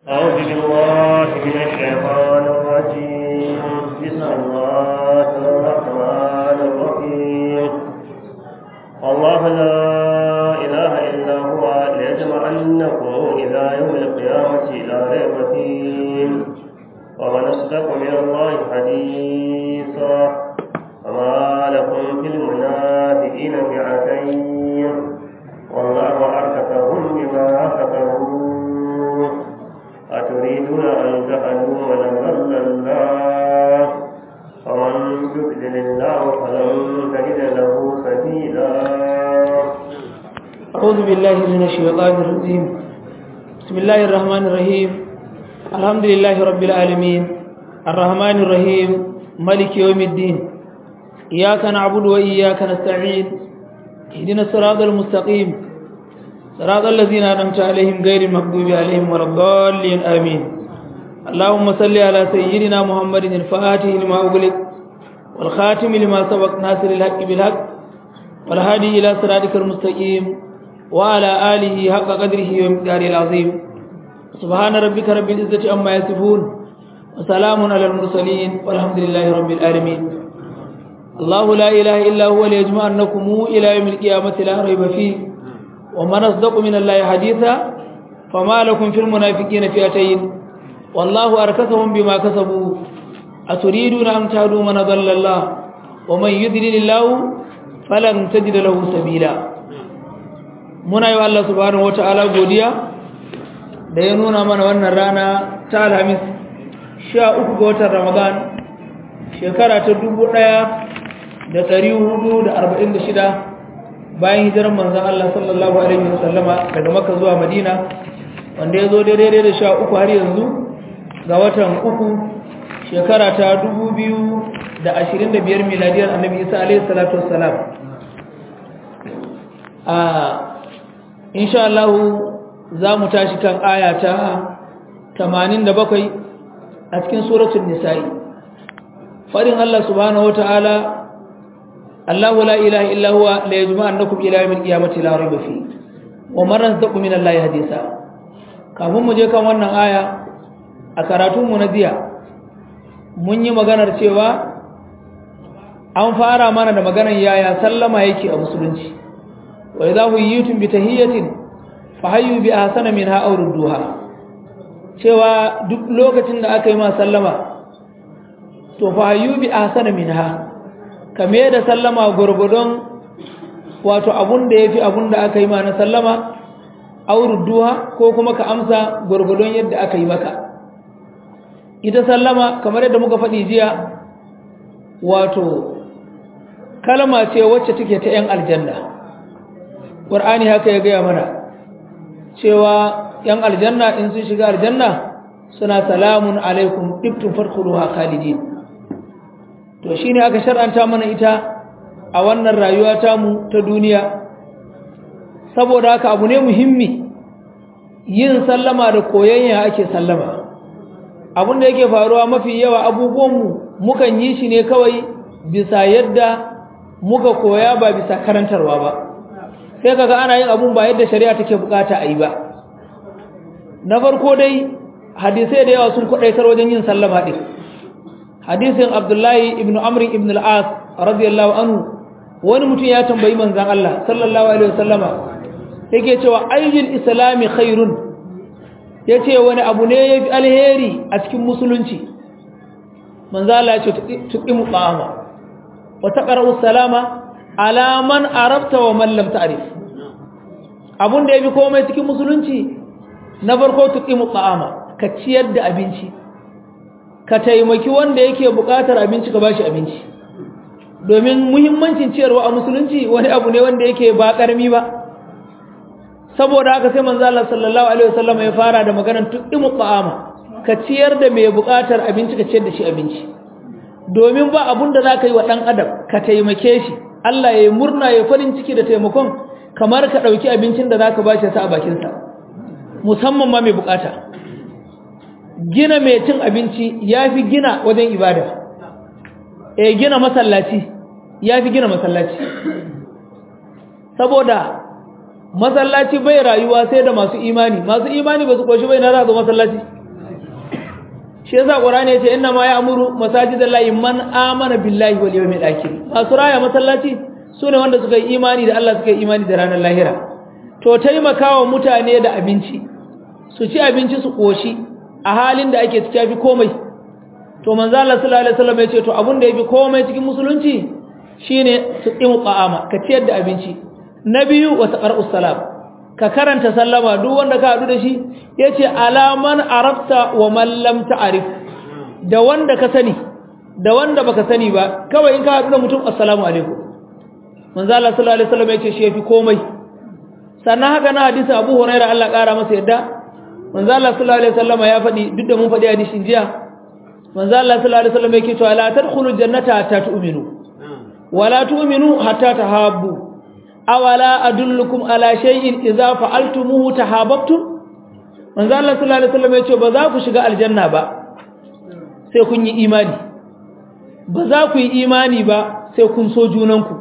أعوذ بالله من الشيطان الرجيم بسم الله الرحمن الرحيم الله لا إله إلا هو ليجمعنكم إلى يوم القيامة لا ريب فيه ومن أصدق من الله حديثا وما لكم في المنافقين فئتين والله أركفهم بما كفروا أتريدون أن تهدوا من ضل الله ومن يضلل الله فلن تجد له سبيلا أعوذ بالله من الشيطان الرجيم بسم الله الرحمن الرحيم الحمد لله رب العالمين الرحمن الرحيم ملك يوم الدين إياك نعبد وإياك نستعين اهدنا الصراط المستقيم صراط الذين أنعمت عليهم غير المغضوب عليهم ولا الضالين آمين اللهم صل على سيدنا محمد الفاتح لما أغلق والخاتم لما سبق ناصر الحق بالحق والهادي إلى صراطك المستقيم وعلى آله حق قدره ومقداره العظيم سبحان ربك رب العزة عما يصفون وسلام على المرسلين والحمد لله رب العالمين الله لا إله إلا هو ليجمعنكم إلى يوم القيامة لا ريب فيه ومن أصدق من الله حديثا فما لكم في المنافقين فئتين والله أركسهم بما كسبوا أتريدون أن تهدوا من ضل الله ومن يذلل الله فلن تجد له سبيلا muna yi wa Allah subhanahu wata'ala godiya da ya nuna mana wannan rana ta alhamis sha uku ga watan ramadan shekara ta dubu ɗaya da ɗari hudu da arba'in da shida bayan hijirar manzan Allah sallallahu alaihi wasallama daga maka zuwa madina wanda ya zo daidai da sha uku har yanzu ga watan uku shekara ta dubu biyu da ashirin da biyar miladiyar annabi isa alaihi salatu wassalam a insha Allah za mu tashi kan aya ta 87 a cikin suratul nisa'i farin Allah subhanahu wataala Allah la ilaha illa huwa la yajma'annakum ila yawmil qiyamati la rayba fi wa man razaqakum min Allah hadisa kafin mu je kan wannan aya a karatun mu na jiya mun yi maganar cewa an fara mana da maganar yaya sallama yake a musulunci wa idza huyitum bi tahiyatin fahayyu bi ahsana minha aw rudduha cewa duk lokacin da aka yi ma sallama to fahayyu bi ahsana minha kame da sallama gurgudun wato abun da yafi abun da aka yi ma na sallama aw rudduha ko kuma ka amsa gurgudun yadda aka yi maka ita sallama kamar yadda muka faɗi jiya wato kalma ce wacce take ta 'yan aljanna ƙwar'ani haka ya gaya mana cewa ‘yan aljanna in sun shiga aljanna suna salamun alaikum ɗiftun farkuluwa khalidin to shi ne aka shar'anta mana ita a wannan rayuwa tamu ta duniya saboda haka abu ne muhimmi yin sallama da koyayya ake sallama abin da yake faruwa mafi yawa abubuwanmu mukan yi shi ne kawai bisa yadda muka koya ba bisa karantarwa ba sai kaga ana yin abun ba yadda shari'a take bukata a yi ba na farko dai hadisai da yawa sun kwadaitar wajen yin sallama din hadisin abdullahi ibn amr ibn al-as radiyallahu anhu wani mutum ya tambayi manzon Allah sallallahu alaihi wasallama yake cewa ayyul islami khairun yace wani abu ne yafi alheri a cikin musulunci manzon Allah ya ce tuqimu qama wa taqra'u salama ala man arabta wa man lam ta'rif abun da yafi komai cikin musulunci na farko tuqimu ta'ama ka ciyar da abinci ka taimaki wanda yake buƙatar abinci ka bashi abinci domin muhimmancin ciyarwa a musulunci wani abu ne wanda yake ba karmi ba saboda haka sai manzo Allah sallallahu alaihi wasallam ya fara da maganar tuqimu ta'ama ka ciyar da mai buƙatar abinci ka ciyar da shi abinci domin ba abun da zaka yi wa dan adam ka taimake shi Allah ya yi murna ya farin ciki da taimakon kamar ka ɗauki abincin da za ka ba shi sa a bakinsa musamman ma mai bukata gina mai cin abinci ya fi gina wajen ibada e gina masallaci ya fi gina masallaci saboda masallaci bai rayuwa sai da masu imani masu imani ba su koshi bai na za zo masallaci shi yasa qur'ani yace inna ma ya'muru masajidallahi man amana billahi wal yawmil akhir masu raya masallaci sune wanda suka yi imani da Allah suka yi imani da ranar lahira to taimakawa mutane da abinci su ci abinci su koshi a halin da ake ciki fi komai to manzo Allah sallallahu alaihi wasallam yace to abun da yafi komai cikin musulunci shine su qimu qa'ama ka ciyar da abinci na biyu wa taqra'us salam ka karanta sallama duk wanda ka hadu da shi yace alaman arafta wa man lam ta'rif da wanda ka sani da wanda baka sani ba kawai in ka hadu da mutum assalamu alaikum manzo Allah sallallahu alaihi wasallam yace shi yafi komai sannan haka na hadisin Abu Hurairah Allah kara masa yadda manzo Allah sallallahu alaihi wasallam ya faɗi duk da mun faɗi hadisin jiya manzo Allah sallallahu alaihi wasallam yake cewa la tadkhulul jannata hatta tu'minu wala tu'minu hatta tahabbu awala adullukum ala shay'in idza fa'altumuhu tahabbtum manzo Allah sallallahu alaihi wasallam yace ba za ku shiga aljanna ba sai kun yi imani ba za ku yi imani ba sai kun so junanku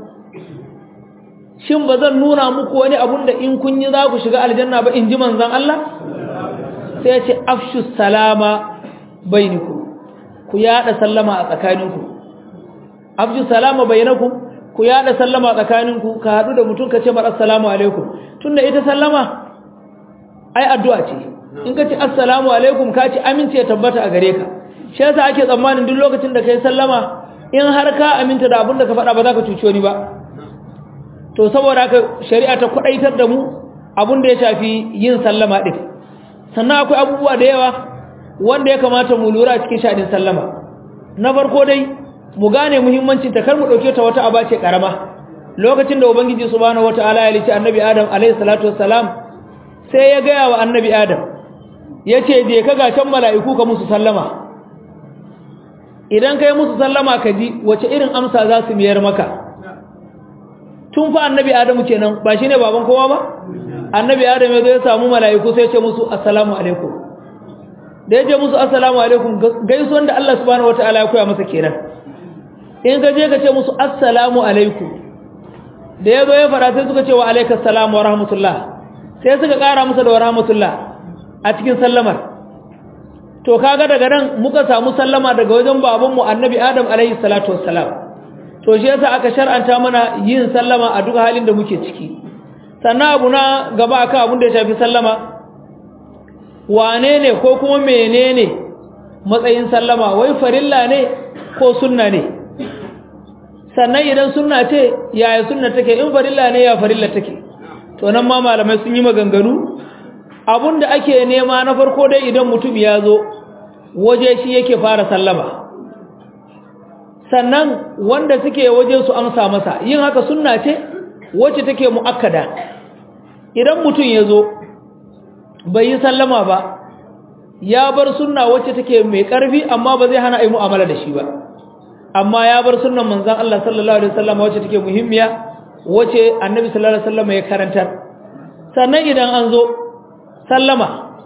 shin ba zan nuna muku wani abun da in kun yi za ku shiga aljanna ba in ji manzon Allah sai ya ce afshu salama bainakum ku yada sallama a tsakaninku afshu salama bainakum ku yada sallama a tsakaninku ka hadu da mutum ka ce mar assalamu alaikum tunda ita sallama ai addu'a ce in ka ce assalamu alaikum ka ci amince ya tabbata a gare ka shi yasa ake tsammanin duk lokacin da kai sallama in har ka aminta da abin da ka faɗa ba za ka cuci wani ba to saboda haka shari'a ta kwadaitar da mu abin da ya shafi yin sallama din sannan akwai abubuwa da yawa wanda ya kamata mu lura cikin shadin sallama na farko dai mu gane muhimmancin ta kar mu dauke ta wata aba ce karama lokacin da ubangiji subhanahu wataala ya lici annabi adam alayhi salatu wassalam sai ya gaya wa annabi adam yace je ka ga can mala'iku ka musu sallama idan kai musu sallama ka ji wace irin amsa za su miyar maka tun fa annabi adamu kenan ba shine baban kowa ba annabi adam ya zo ya samu mala'iku sai ya ce musu assalamu alaikum da ya ce musu assalamu alaikum gaisuwan da Allah subhanahu wataala ya koya masa kenan in ka je ka ce musu assalamu alaikum da ya zo ya fara sai suka ce wa alaikas salam wa rahmatullah sai suka kara masa da wa rahmatullah a cikin sallamar to kaga daga nan muka samu sallama daga wajen babanmu annabi adam alaihi salatu wassalam to shi yasa aka shar'anta mana yin sallama a duk halin da muke ciki sannan abu na gaba akan abin da ya shafi sallama wane ne ko kuma menene matsayin sallama wai farilla ne ko sunna ne sannan idan sunna ce yaya sunna take in farilla ne ya farilla take to nan ma malamai sun yi maganganu abun da ake nema na farko dai idan mutum ya zo waje shi yake fara sallama sannan wanda suke waje su amsa masa yin haka sunna ce wacce take muakkada idan mutum ya zo bai yi sallama ba ya bar sunna wacce take mai karfi amma ba zai hana a yi mu'amala da shi ba amma ya bar sunnan manzon Allah sallallahu alaihi wasallam wacce take muhimmiya wacce annabi sallallahu alaihi wasallam ya karantar sannan idan an zo sallama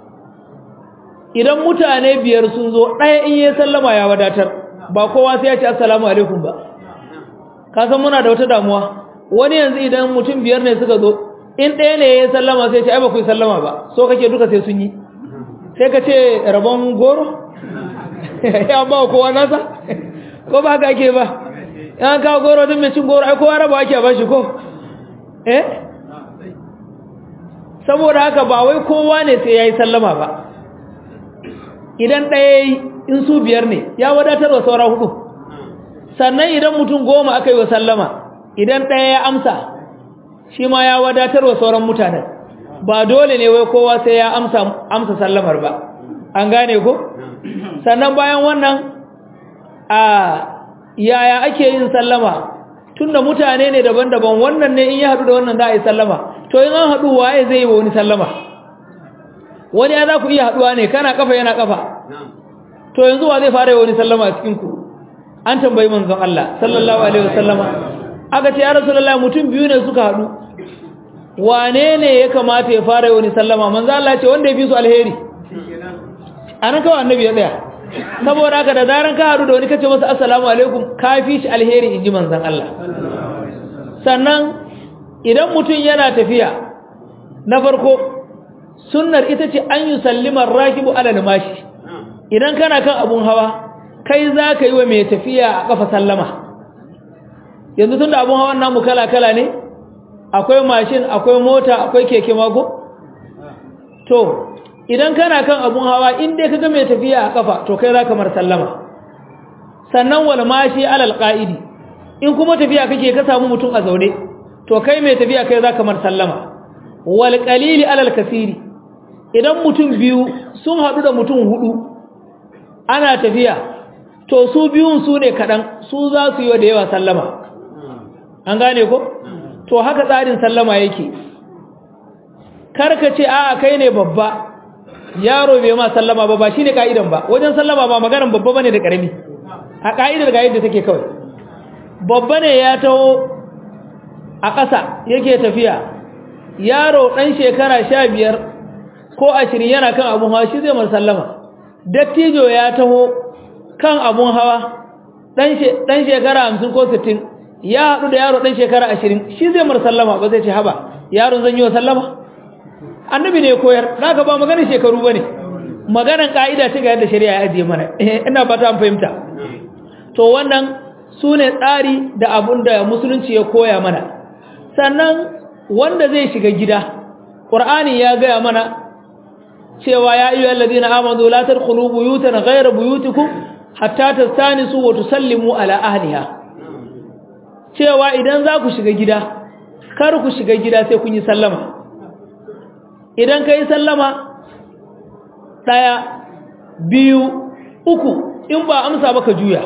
idan mutane biyar sun zo ɗaya in yi sallama ya wadatar ba kowa sai ya ce assalamu alaikum ba ka san muna da wata damuwa wani yanzu idan mutum biyar ne suka zo in ɗaya ne ya sallama sai ce ai ba ku yi sallama ba so kake duka sai sun yi sai ka ce rabon goro ya ba kowa nasa ko ba haka ake ba yan kawo goro din mai cin goro ai kowa raba ake ba shi ko eh saboda haka ba wai kowa ne sai ya yi sallama ba idan ɗaya in su biyar ne ya wadatar wa saura hudu sannan idan mutum goma aka yi wa sallama idan ɗaya ya amsa shi ma ya wadatar wa sauran mutanen ba dole ne wai kowa sai ya amsa amsa sallamar ba an gane ko sannan bayan wannan a yaya ake yin sallama tunda mutane ne daban-daban wannan ne in ya haɗu da wannan za a yi sallama to in an haɗu waye zai yi wa wani sallama wani ya za ku iya haɗuwa ne kana kafa yana kafa to yanzu wa zai fara yi wani sallama a cikinku an tambayi manzon Allah sallallahu alaihi wasallama aka ce ya rasulullahi mutum biyu ne suka haɗu wane ne ya kamata ya fara yi wani sallama manzon Allah ce wanda ya fi su alheri anan kawai annabi ya tsaya saboda haka da zaran ka haɗu da wani kace masa assalamu alaikum ka fi shi alheri inji manzon Allah sannan idan mutum yana tafiya na farko sunnar ita ce an yi sallimar rakibu alal mashi idan kana kan abun hawa kai za ka yi wa mai tafiya a kafa sallama yanzu tun da abun hawan namu kala-kala ne akwai mashin akwai mota akwai keke mago to idan kana kan abun hawa in dai kaga mai tafiya a kafa to kai zaka mar sallama sannan wal mashi alal qaidi in kuma tafiya kake ka samu mutum a zaune to kai mai tafiya kai zaka mar sallama wal qalili alal kasiri idan mutum biyu sun hadu da mutum hudu ana tafiya to su biyun su ne kadan su za su yi da yawa sallama an gane ko to haka tsarin sallama yake karka ce a'a kai ne babba yaro bai ma sallama ba ba shine kaidan ba wajen sallama ba maganar babba bane da karami a kaidar ga yadda take kawai babba ne ya taho a ƙasa yake tafiya yaro dan shekara 15 ko 20 yana kan abun hawa shi zai mar sallama dattijo ya taho kan abun hawa dan dan shekara 50 ko 60 ya haɗu da yaro dan shekara 20 shi zai mar sallama ba zai ce haba yaron zan yi wa sallama annabi ne koyar zaka ba maganar shekaru bane maganar kaida ce ga yadda shari'a ya ajiye mana ina fata an fahimta to wannan sune tsari da abun da musulunci ya koya mana sannan wanda zai shiga gida qur'ani ya gaya mana cewa ya ayyuhal ladina amanu la tadkhulu buyutan ghayra buyutikum hatta tastanisu wa tusallimu ala ahliha cewa idan za ku shiga gida kar ku shiga gida sai kun yi sallama idan ka yi sallama ɗaya biyu uku in ba amsa ba ka juya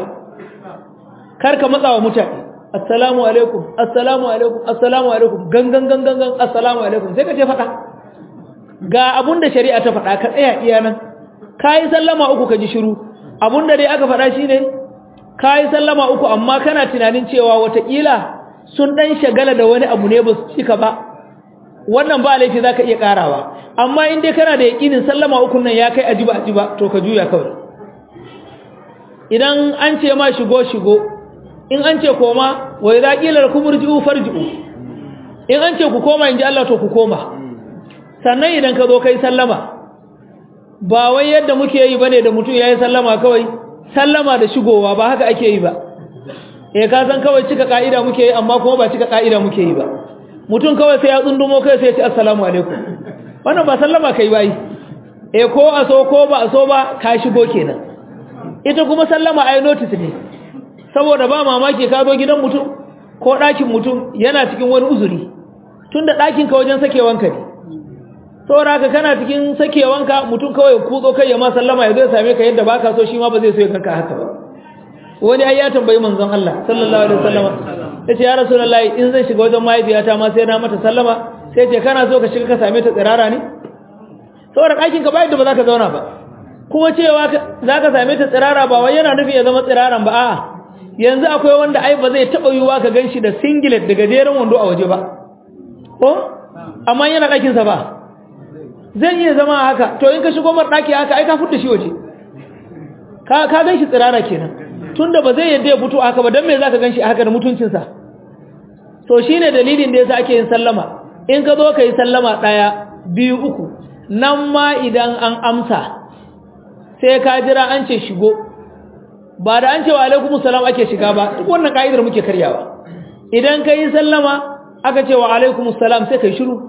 kar ka matsa wa mutane assalamu alaikum assalamu alaikum assalamu alaikum gangan gangan gangan assalamu alaikum sai ka ce faɗa ga abun da shari'a ta faɗa ka tsaya iya nan ka yi sallama uku ka ji shiru abun da dai aka faɗa shi ne ka yi sallama uku amma kana tunanin cewa watakila sun ɗan shagala da wani abu ne ba su cika ba wannan ba laifi zaka iya karawa amma in dai kana da yakinin sallama ukun nan ya kai ajiba ajiba to ka juya kawai idan an ce ma shigo shigo in an ce koma wa idza qila lakum irji'u farji'u in an ce ku koma inji Allah to ku koma sannan idan ka zo kai sallama ba wai yadda muke yi bane da mutum yayi sallama kawai sallama da shigowa ba haka ake yi ba eh ka san kawai cika ka'ida muke yi amma kuma ba cika ka'ida muke yi ba mutum kawai sai ya tsundumo kai sai ya ce assalamu alaikum wannan ba sallama kai bai eh ko a so ko ba a so ba ka shigo kenan ita kuma sallama ai notice ne saboda ba mamaki ka zo gidan mutum ko ɗakin mutum yana cikin wani uzuri tunda ɗakin ka wajen sakewanka ne saboda haka kana cikin sakewanka mutum kawai kutso kai ya ma sallama ya zo ya same ka yadda baka so shi ma ba zai so ya kanka haka ba wani ai ya tambayi manzon Allah sallallahu alaihi wasallam yace ya rasulullahi in zan shiga wajen mahaifiyata ma sai na mata sallama sai ce kana so ka shiga ka same ta tsirara ne saboda ɗakin ka ba yadda ba za ka zauna ba kuma cewa za ka same ta tsirara ba wai yana nufin ya zama tsiraran ba a'a yanzu akwai wanda ai ba zai taɓa yiwuwa ka gan shi da singlet da gajeren wando a waje ba ko amma yana ɗakinsa ba zai iya zama haka to in ka shigo mar ɗaki haka ai ka fita shi waje ka gan shi tsirara kenan tunda ba zai yadda ya fito haka ba don me za ka gan shi haka da mutuncinsa to shi ne dalilin da ya sa ake yin sallama in ka zo ka yi sallama ɗaya biyu uku nan ma idan an amsa sai ka jira an ce shigo ba da an ce wa alaikum salam ake shiga ba duk wannan ka'idar muke karyawa idan ka yi sallama aka ce wa alaikum salam sai ka yi shiru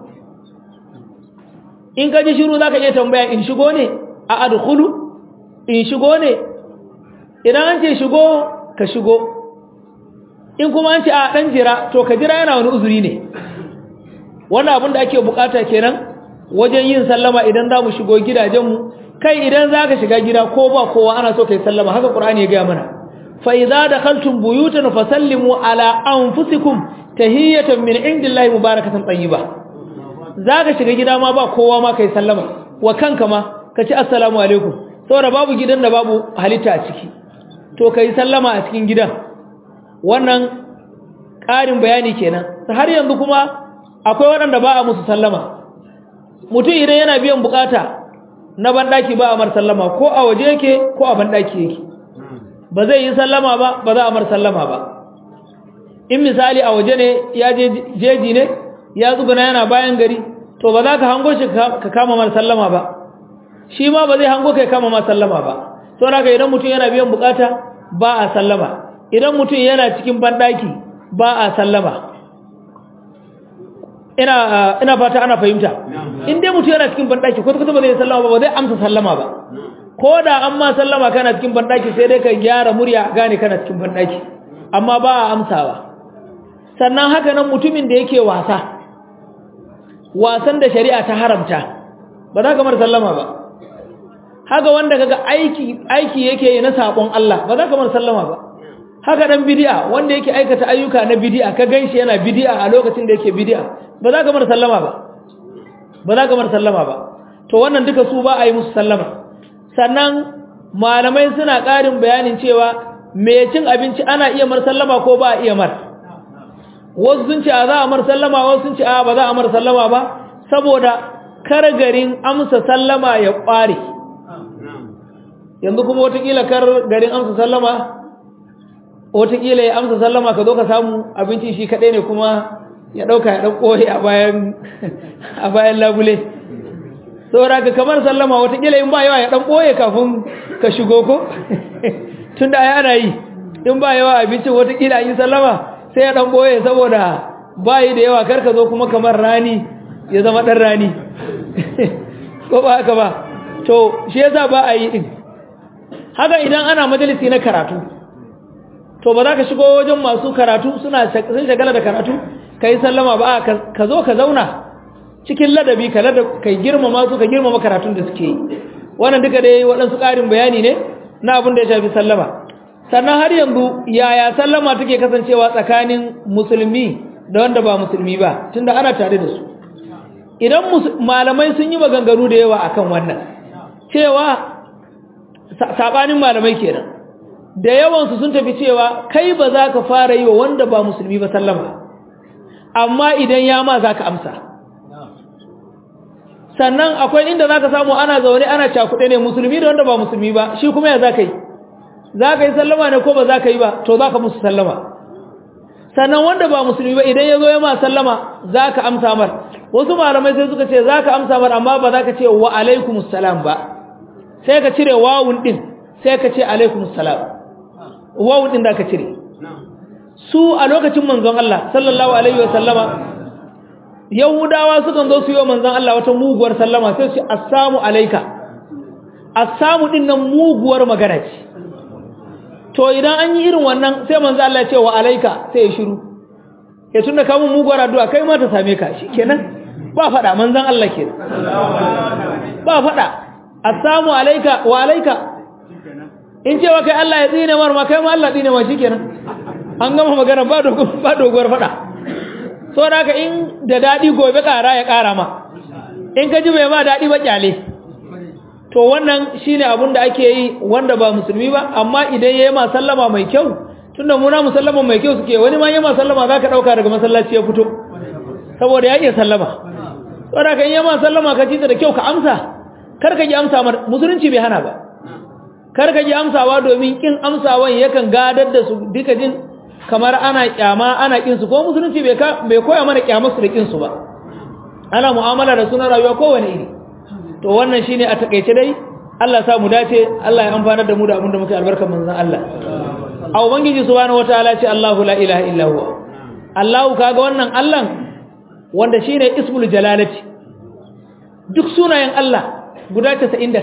in ka ji shiru za ka iya tambaya in shigo ne a adkhulu in shigo ne idan an ce shigo ka shigo in kuma an ce a dan jira to ka jira yana wani uzuri ne wannan abin da ake bukata kenan wajen yin sallama idan za mu shigo gidajenmu kai idan za ka shiga gida ko ba kowa ana so ka yi sallama haka ƙur'ani ya gaya mana fa idza dakhaltum buyutan fasallimu ala anfusikum tahiyatan min indillahi mubarakatan tayyiba za ka shiga gida ma ba kowa ma ka yi sallama wa kanka ma ka ci assalamu alaikum saboda babu gidan da babu halitta a ciki to ka yi sallama a cikin gidan wannan ƙarin bayani kenan har yanzu kuma akwai waɗanda ba a musu sallama mutum idan yana biyan bukata na banɗaki ba a mar sallama ko a waje yake ko a banɗaki yake ba zai yi sallama ba ba za a mar sallama ba in misali a waje ne ya je jeji ne ya tsuguna yana bayan gari to ba za ka hango shi ka kama mar sallama ba shi ma ba zai hango kai kama ma sallama ba saboda haka idan mutum yana biyan bukata ba a sallama idan mutum yana cikin bandaki ba a sallama ina ina fata ana fahimta in dai mutum yana cikin bandaki ko kuma ba zai sallama ba ba zai amsa sallama ba ko da an ma sallama kana cikin bandaki sai dai ka gyara murya gane kana cikin bandaki amma ba a amsawa sannan haka nan mutumin da yake wasa wasan da shari'a ta haramta ba za ka mar sallama ba haka wanda kaga aiki aiki yake yi na sabon Allah ba za ka mar sallama ba haka dan bid'a wanda yake aikata ayyuka na bid'a ka ganshi yana bid'a a lokacin da yake bid'a ba za ka mar sallama ba ba za ka mar sallama ba to wannan duka su ba a yi musu sallama sannan malamai suna ƙarin bayanin cewa me cin abinci ana iya mar sallama ko ba a iya mar wasu sun ce a za a mar sallama wasu sun ce a ba za a mar sallama ba saboda kar garin amsa sallama ya ƙware yanzu kuma watakila kar garin amsa sallama watakila ya amsa sallama ka zo ka samu abinci shi kaɗai ne kuma ya ɗauka ya ɗan ƙoye a bayan labule saboda ka kamar sallama watakila in ba yawa ya ɗan ɓoye kafin ka shigo ko tun da ya ana yi in ba yawa abincin watakila yi sallama sai ya ɗan ɓoye saboda ba yi da yawa karka zo kuma kamar rani ya zama ɗan rani ko ba haka ba to shi yasa ba a yi ɗin haka idan ana majalisi na karatu to ba za ka shigo wajen masu karatu suna sun shagala da karatu ka yi sallama ba ka zo ka zauna cikin ladabi ka kai girmama su ka girmama karatun da suke yi wannan duka dai waɗansu ƙarin bayani ne na abin da ya shafi sallama sannan har yanzu yaya sallama take kasancewa tsakanin musulmi da wanda ba musulmi ba tunda ana tare da su idan malamai sun yi maganganu da yawa akan wannan cewa sabanin malamai kenan da yawansu sun tafi cewa kai ba za ka fara yi wa wanda ba musulmi ba sallama amma idan ya ma za ka amsa sannan akwai inda za ka samu ana zaune ana cakuɗe ne musulmi da wanda ba musulmi ba shi kuma ya za ka yi za ka yi sallama ne ko ba za ka yi ba to za ka musu sallama sannan wanda ba musulmi ba idan ya zo ya ma sallama za ka amsa mar wasu malamai sai suka ce za ka amsa mar amma ba za ka ce wa alaikumussalam ba sai ka cire wawun ɗin sai ka ce alaikumussalam wawun ɗin da ka cire su a lokacin manzon Allah sallallahu alaihi wa sallama yahudawa sukan zo su yi wa manzon Allah wata muguwar sallama sai su ce assamu alaika assamu ɗin nan muguwar magana ce to idan an yi irin wannan sai manzon Allah ya ce wa alaika sai ya shiru ya tunda kamun muguwar addu'a kai ma ta same ka shikenan ba faɗa manzon Allah kenan ba faɗa assamu alaika wa alaika in cewa kai Allah ya tsine mar ma kai ma Allah tsine ma shikenan an gama magana ba dogo ba doguwar fada so da ka in da dadi gobe kara ya kara ma in ka ji bai ma dadi ba kyale to wannan shine abun da ake yi wanda ba musulmi ba amma idan yayi ma sallama mai kyau tunda mu na musallama mai kyau suke wani ma yayi ma sallama zaka dauka daga masallaci ya fito saboda ya iya sallama so da ka in yayi ma sallama ka ji da kyau ka amsa kar ka ji amsa mar musulunci bai hana ba kar ka ji amsawa domin kin amsawan yakan gadar da su duka jin kamar ana kyama ana kin su ko musulunci bai bai koya mana kyamar su da kin su ba ana mu'amala da sunan rayuwa kowane iri to wannan shine a takeice dai Allah sa mu dace Allah ya amfanar da mu da abin da muke albarkar manzon Allah a ubangiji subhanahu wataala ce Allahu la ilaha illa huwa Allahu kaga wannan Allah wanda shine ismul jalalati duk sunayen Allah guda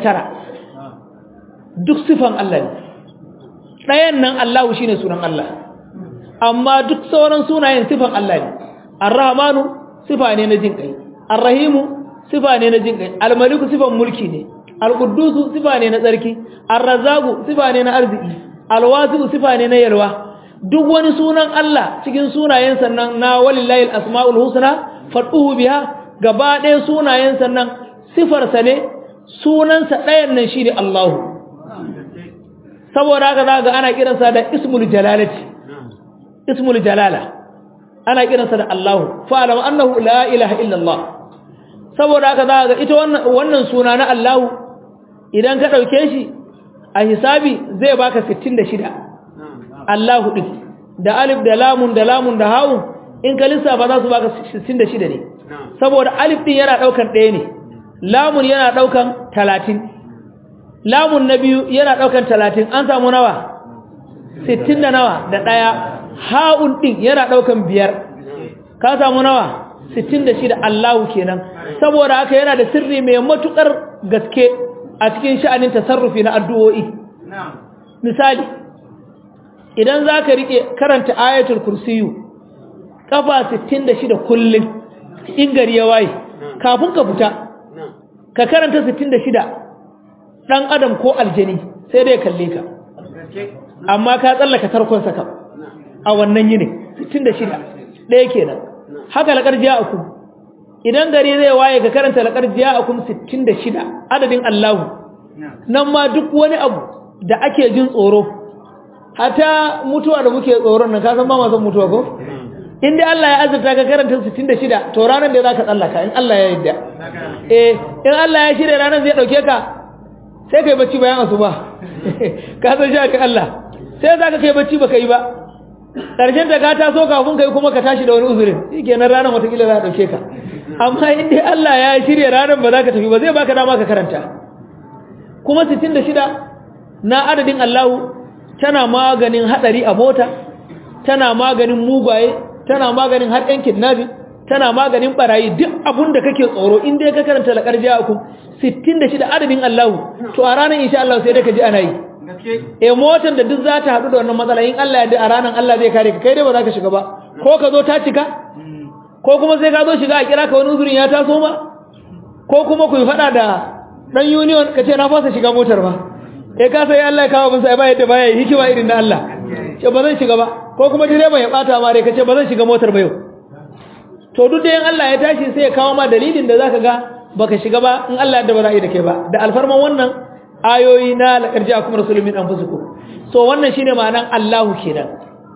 99 duk sifan Allah ne ɗayan nan Allahu shine sunan Allah amma duk sauran sunayen sifan Allah ne Ar-Rahmanu sifa ne na jin kai Ar-Rahimu sifa ne na jin kai Al-Maliku sifan mulki ne Al-Quddusu sifa ne na tsarki Ar-Razzaqu sifa ne na arziki Al-Wasi'u sifa ne na yalwa duk wani sunan Allah cikin sunayen sannan na walillahi al-asmaul husna fad'uhu biha gaba ɗaya sunayen sannan sifarsa ne sunansa ɗayan nan shine Allahu saboda haka za ga ana kiransa da ismul jalalati ismul jalala ana kiransa da Allahu fa'alam annahu la ilaha illallah saboda haka za ga ita wannan wannan suna na Allahu idan ka dauke shi a hisabi zai baka 66 Allahu din da alif da lamun da lamun da hawu in ka lissafa za su baka 66 ne saboda alif din yana daukan ɗaya ne lamun yana daukan 30 lamun na biyu yana daukan 30 an samu nawa 60 da nawa da ɗaya ha'un din yana daukan biyar ka samu nawa 66 Allahu kenan saboda haka yana da sirri mai matukar gaske a cikin sha'anin tasarrufi na addu'o'i misali idan zaka rike karanta ayatul kursiyu kafa 66 kullun in gari ya waye kafin ka fita ka karanta 66 dan adam ko aljani sai dai kalle ka amma ka tsallaka tarkon saka a wannan yini 66 ɗaya kenan haka laƙar ja'akum idan gari zai waye ka karanta laƙar ja'akum 66 adadin Allahu nan ma duk wani abu da ake jin tsoro hata mutuwa da muke tsoron nan ka san ba ma san mutuwa ko in dai Allah ya azurta ka karanta 66 to ranar da zaka tsallaka in Allah ya yarda eh in Allah ya shirye ranar zai dauke ka sai kai bacci bayan asuba ka san shi ka Allah sai zaka kai bacci baka yi ba karshen da ka taso kafin kai kuma ka tashi da wani uzurin shikenan ranar watakila za a dauke ka amma in dai Allah ya shirye ranar ba za ka tafi ba zai baka dama ka karanta kuma 66 na adadin Allahu tana maganin hadari a mota tana maganin mugaye tana maganin har ɗan kidnapping tana maganin barayi duk abun da kake tsoro in dai ka karanta laqad ja'akum 66 adadin Allahu to a ranar insha Allah sai dai ka ji ana yi e motar da duk za ta haɗu da wannan matsala in Allah ya da a ranar Allah zai kare ka kai dai ba za ka shiga ba ko ka zo ta cika ko kuma sai ka zo shiga a kira ka wani uzurin ya taso ma ko kuma ku yi faɗa da ɗan union ka ce na fasa shiga motar ba e ka sai Allah ya kawo bin sai ba yadda baya hikima irin na Allah ce ba zan shiga ba ko kuma direban ya bata ma dai ka ce ba zan shiga motar ba yau to duk da yin Allah ya tashi sai ya kawo ma dalilin da zaka ga baka shiga ba in Allah ya da ba za a yi da kai ba da alfarman wannan ayoyi na laƙarji a kuma rasulun min anfusukum so wannan shine ma'anan Allahu kenan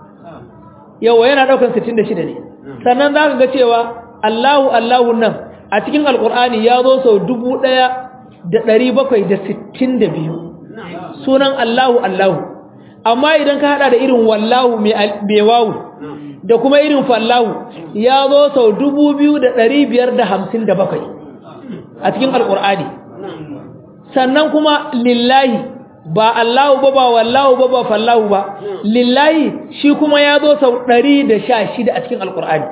yawa yana daukan 66 ne sannan zaka ga cewa Allahu Allahu nan a cikin alqur'ani ya zo sau 1762 sunan Allahu Allahu amma idan ka hada da irin wallahu mai wawu da kuma irin fallahu ya zo sau 2557 a cikin alqur'ani sannan kuma lillahi ba Allahu ba ba wallahu ba ba fallahu ba lillahi shi kuma ya zo sau 116 a cikin alqur'ani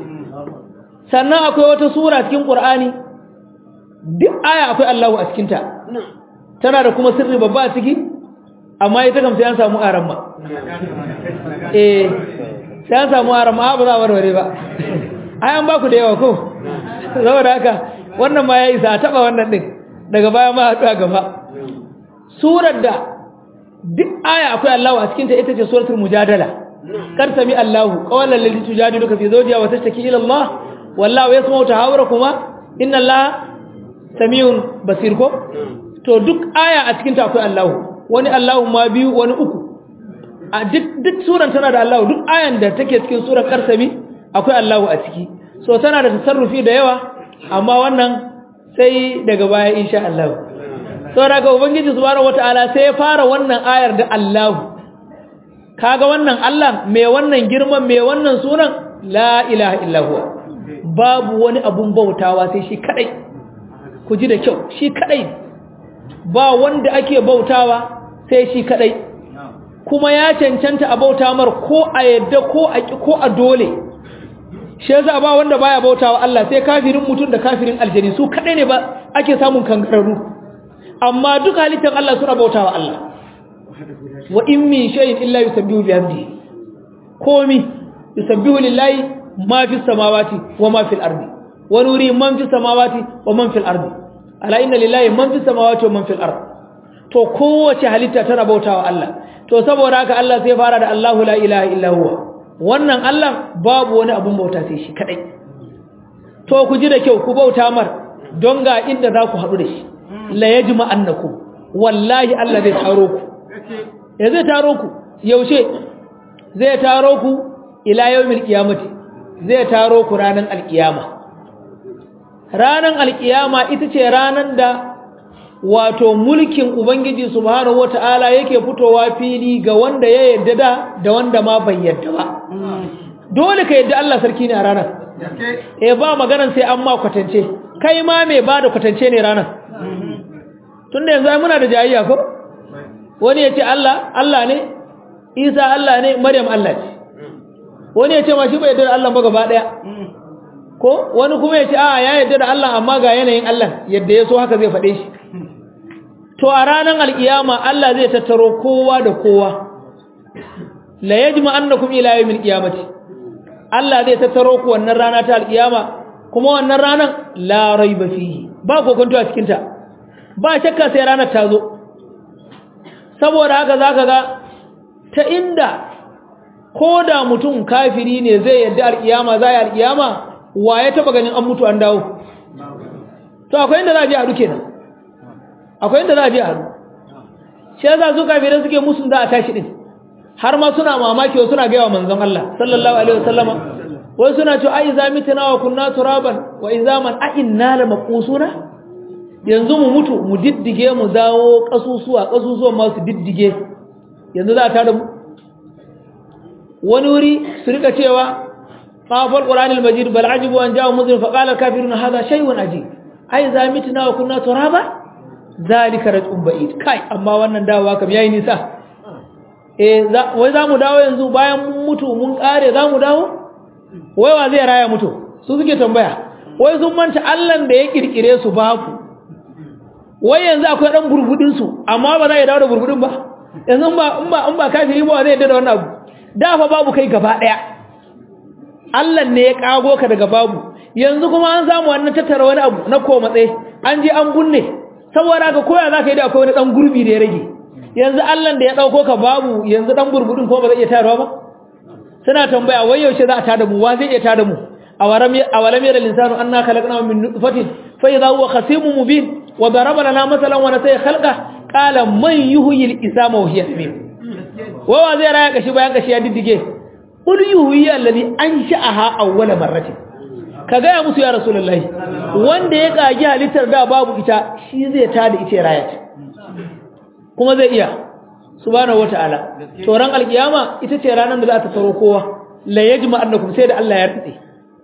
sannan akwai wata sura cikin qur'ani duk aya akwai Allahu a cikin ta tana da kuma sirri babba a ciki amma ita kam sai an samu aramma eh sai an samu aramma ba za a warware ba ai an ba ku da yawa ko saboda haka wannan ma ya isa a taba wannan din daga baya ma haɗu a gaba surar da duk aya akwai Allahu a cikinta ita ce suratul mujadala kar sami Allahu qawalan lil tujadiluka fi zawjiha wa tashtaki ila Allah wallahu yasma'u tahawurakuma inna Allah samiun basir ko to duk aya a cikinta akwai Allahu wani Allahu ma biyu wani uku a duk duk suran tana da Allahu duk ayan da take cikin surar karsami akwai Allahu a ciki so tana da tasarrufi da yawa amma wannan sai daga baya insha Allah saboda ga ubangiji subhanahu wataala sai ya fara wannan ayar da Allah kaga wannan Allah mai wannan girman mai wannan sunan la ilaha illa huwa babu wani abun bautawa sai shi kadai ku ji da kyau shi kadai ba wanda ake bautawa sai shi kadai kuma ya cancanta a bauta mar ko a yadda ko a ko a dole shi yasa ba wanda baya bautawa Allah sai kafirin mutum da kafirin aljani su kadai ne ba ake samun kangararru amma duk halittar Allah suna bautawa Allah wa in min shay'in illa yusabbihu bihamdihi komi yusabbihu lillahi ma fi samawati wa ma fil ardi wa nuri man fi samawati wa man fil ardi ala inna lillahi man fi samawati wa man fil ardi to kowace halitta tana bautawa Allah to saboda haka Allah sai fara da Allahu la ilaha illa huwa wannan Allah babu wani abun bauta sai shi kadai to ku ji da kyau ku bauta mar don ga inda za ku haɗu da shi la yajma annakum wallahi Allah zai taro ku ya zai taro ku yaushe zai taro ku ila yawmil qiyamati zai taro ku ranan alkiyama ranan alkiyama ita ce ranan da wato mulkin ubangiji subhanahu wataala yake fitowa fili ga wanda ya yarda da da wanda ma bai yarda ba dole ka yadda Allah sarki ne a ranar eh ba maganan sai an ma kwatance kai ma mai ba da kwatance ne ranar tunda yanzu ai muna da jayayya ko wani ya ce Allah Allah ne Isa Allah ne Maryam Allah ce wani ya ce ma shi bai yarda da Allah ba gaba daya ko wani kuma ya ce a ya yarda da Allah amma ga yanayin Allah yadda ya so haka zai faɗe shi to a ranar alkiyama Allah zai tattaro kowa da kowa la yajma annakum ila yawmil qiyamati Allah zai tattaro ku wannan rana ta alkiyama kuma wannan ranar la raiba fihi ba kokonto a cikin ta ba shakka sai ranar ta zo saboda haka zaka ga ta inda ko da mutum kafiri ne zai yadda alkiyama za yi alkiyama wa ya taba ganin an mutu an dawo to akwai inda za a je a duke nan akwai inda za a je a haɗu shi yasa su kafirai suke musun da a tashi din har ma suna mamaki wa suna gaya wa manzon Allah sallallahu alaihi wasallama wai suna cewa ai za mituna wa kunna turaban wa izaman a inna la maqusuna yanzu mu mutu mu diddige mu zawo kasusuwa kasusuwan ma su diddige yanzu za ta da mu wani wuri su rika cewa qafal qur'anil majid bal ajibu an ja'a muzlim fa qala kafiruna hadha shay'un ajib ai za mituna wa kunna turaba zalika raj'un ba'id kai amma wannan dawowa kam yayi nisa eh wai za mu dawo yanzu bayan mun mutu mun kare za mu dawo wai wa zai raya mutu su suke tambaya wai sun manta Allah da ya kirkire su babu wai yanzu akwai dan burbudin su amma ba za ya dawo da burbudin ba yanzu ba in ba in ba kafiri ba zai yadda da wannan abu da fa babu kai gaba daya Allah ne ya kago ka daga babu yanzu kuma an samu wannan tattara wani abu na ko matsayi an je an gunne saboda ka koya zaka yi da akwai wani dan gurbi da ya rage yanzu Allah da ya dauko ka babu yanzu dan burbudin ko ba zai iya tarawa ba suna tambaya wai yaushe za a tada mu wa zai iya tada mu awaram awalam yara linsanu anna khalaqna min nutfatin fa idha huwa khasimun mubin wa daraba lana masalan wa nasiya khalqa qala man yuhyi al-isama wa hiya tamim wa wa zai raya kashi bayan kashi ya diddige qul yuhyi alladhi ansha'aha awwala marratin ka ga musu ya rasulullahi wanda ya kage halittar da babu ita shi zai tada ita raya kuma zai iya subhanahu wataala to ran alkiyama ita ce ranar da za ta taro kowa la yajma annakum sai da Allah ya rutse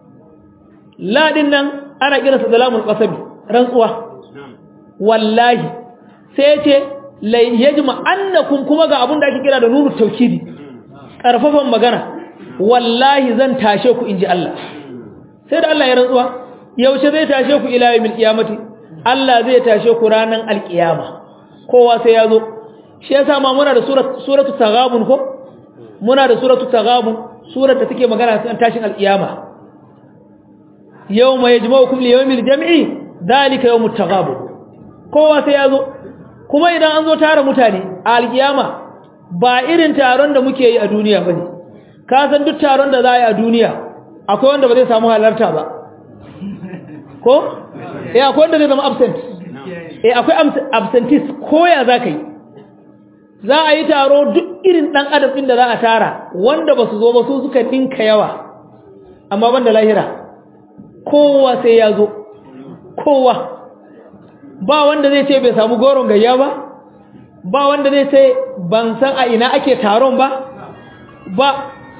la din nan ana kiransa zalamul qasabi rantsuwa wallahi sai ce la yajma annakum kuma ga abun da ake kira da nunu tawkidi karfafan magana wallahi zan tashe ku inji Allah sai da Allah ya rantsuwa yaushe zai tashe ku ila yawmil qiyamati Allah zai tashe ku ranan alkiyama kowa sai ya zo shi yasa ma muna da suratu taghabun ko muna da suratu taghabun surar da take magana kan tashin alkiyama yawma yajma'ukum li yawmil jam'i dhalika yawmut taghabun kowa sai ya zo kuma idan an zo tara mutane a alkiyama ba irin taron da muke yi a duniya bane ka san duk taron da za a yi a duniya akwai wanda ba zai samu halarta ba ko eh akwai wanda zai zama absent eh akwai absentee koya za ka yi za a yi taro duk irin ɗan adam ɗin da za a tara wanda ba su zo ba su suka ɗinka yawa amma ban da lahira kowa sai ya zo kowa ba wanda zai ce bai samu goron gayya ba ba wanda zai ce ban san a ina ake taron ba ba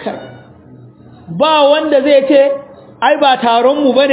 ba wanda zai ce ai ba taronmu ba ne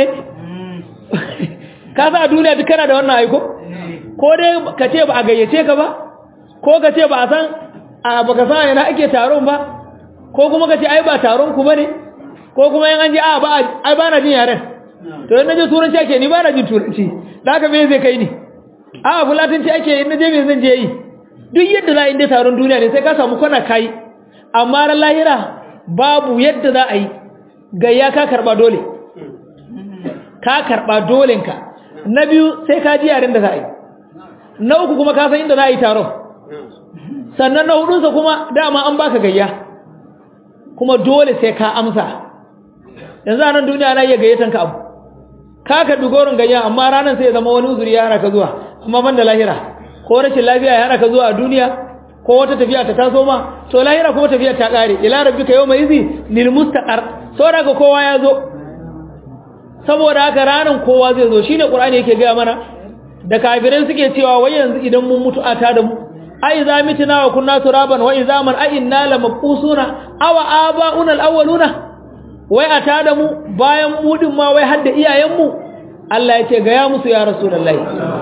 ka sa a duniya duk kana da wannan aiko ko dai ka ce ba a gayyace ka ba ko ka ce ba a san a baka san ina ake taron ba ko kuma ka ce ai ba taron ku bane ko kuma yan an ji a ba ai ba na jin yaren to in naje turanci ake ni ba na jin turanci da haka me zai kai ni a fulatanci ake in naje me zan je yi duk yadda za a yi taron duniya ne sai ka samu kwana kai amma ran lahira babu yadda za a yi gayya ka karba dole ka karba dolenka na biyu sai ka ji yaren da za a yi na uku kuma ka san inda za a yi taron sannan na hudunsa kuma dama an baka gayya kuma dole sai ka amsa yanzu a nan duniya na iya gayyatan ka abu ka karbi goron gayya amma ranar sai ya zama wani uzuri ya hana ka zuwa amma ban da lahira ko rashin lafiya ya hana ka zuwa a duniya ko wata tafiya ta taso ma to lahira kuma tafiya ta kare ila rabbika yawma izi lil mustaqar saboda ka kowa ya zo saboda haka ranar kowa zai zo shine qur'ani yake ga mana da kafirai suke cewa wai yanzu idan mun mutu a ta da mu ai za mitina wa kunna turaban wa izaman ai inna la maqusuna aw abauna alawwaluna wai a tada mu bayan mu din ma wai har da iyayenmu Allah ya ce ga ya musu ya rasulullahi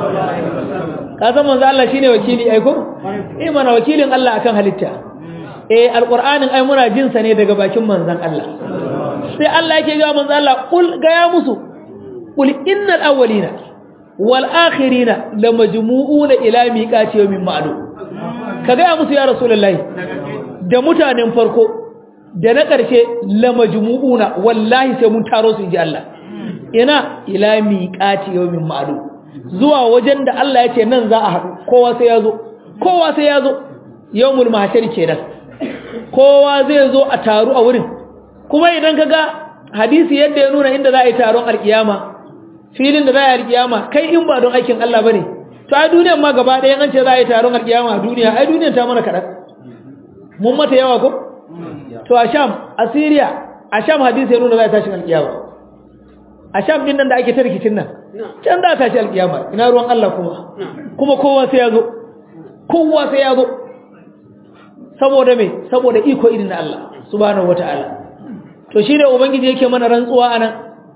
ka san manzo Allah shine wakili ai ko eh mana wakilin Allah akan halitta eh alqur'anin ai muna jin sa ne daga bakin manzon Allah sai Allah yake ga manzo Allah kul ga ya musu kul innal awwalina wal akhirina lamajmu'una ila miqati yawmin ma'lum ka ga ya musu ya rasulullahi da mutanen farko da na ƙarshe lamajmu'una wallahi sai mun taro su inji Allah ina ila miqati yawmin ma'lum zuwa wajen da Allah ya ce nan za a haɗu kowa sai ya zo kowa sai ya zo yawmul mahshar kenan kowa zai zo a taru a wurin kuma idan kaga hadisi yadda ya nuna inda za a yi taron alkiyama filin da za a yi alkiyama kai in ba don aikin Allah bane to ai duniyar ma gaba ɗaya an ce za a yi taron alkiyama a duniya ai duniyar ta mana kaɗan mun mata yawa ko to a sham a syria a sham hadisi ya nuna za a tashi alkiyama a sham din nan da ake ta rikicin nan can za a tashi alkiyama ina ruwan Allah kuma kuma kowa sai ya zo kowa sai ya zo saboda me saboda iko irin na Allah subhanahu wataala to shi ne ubangiji yake mana rantsuwa anan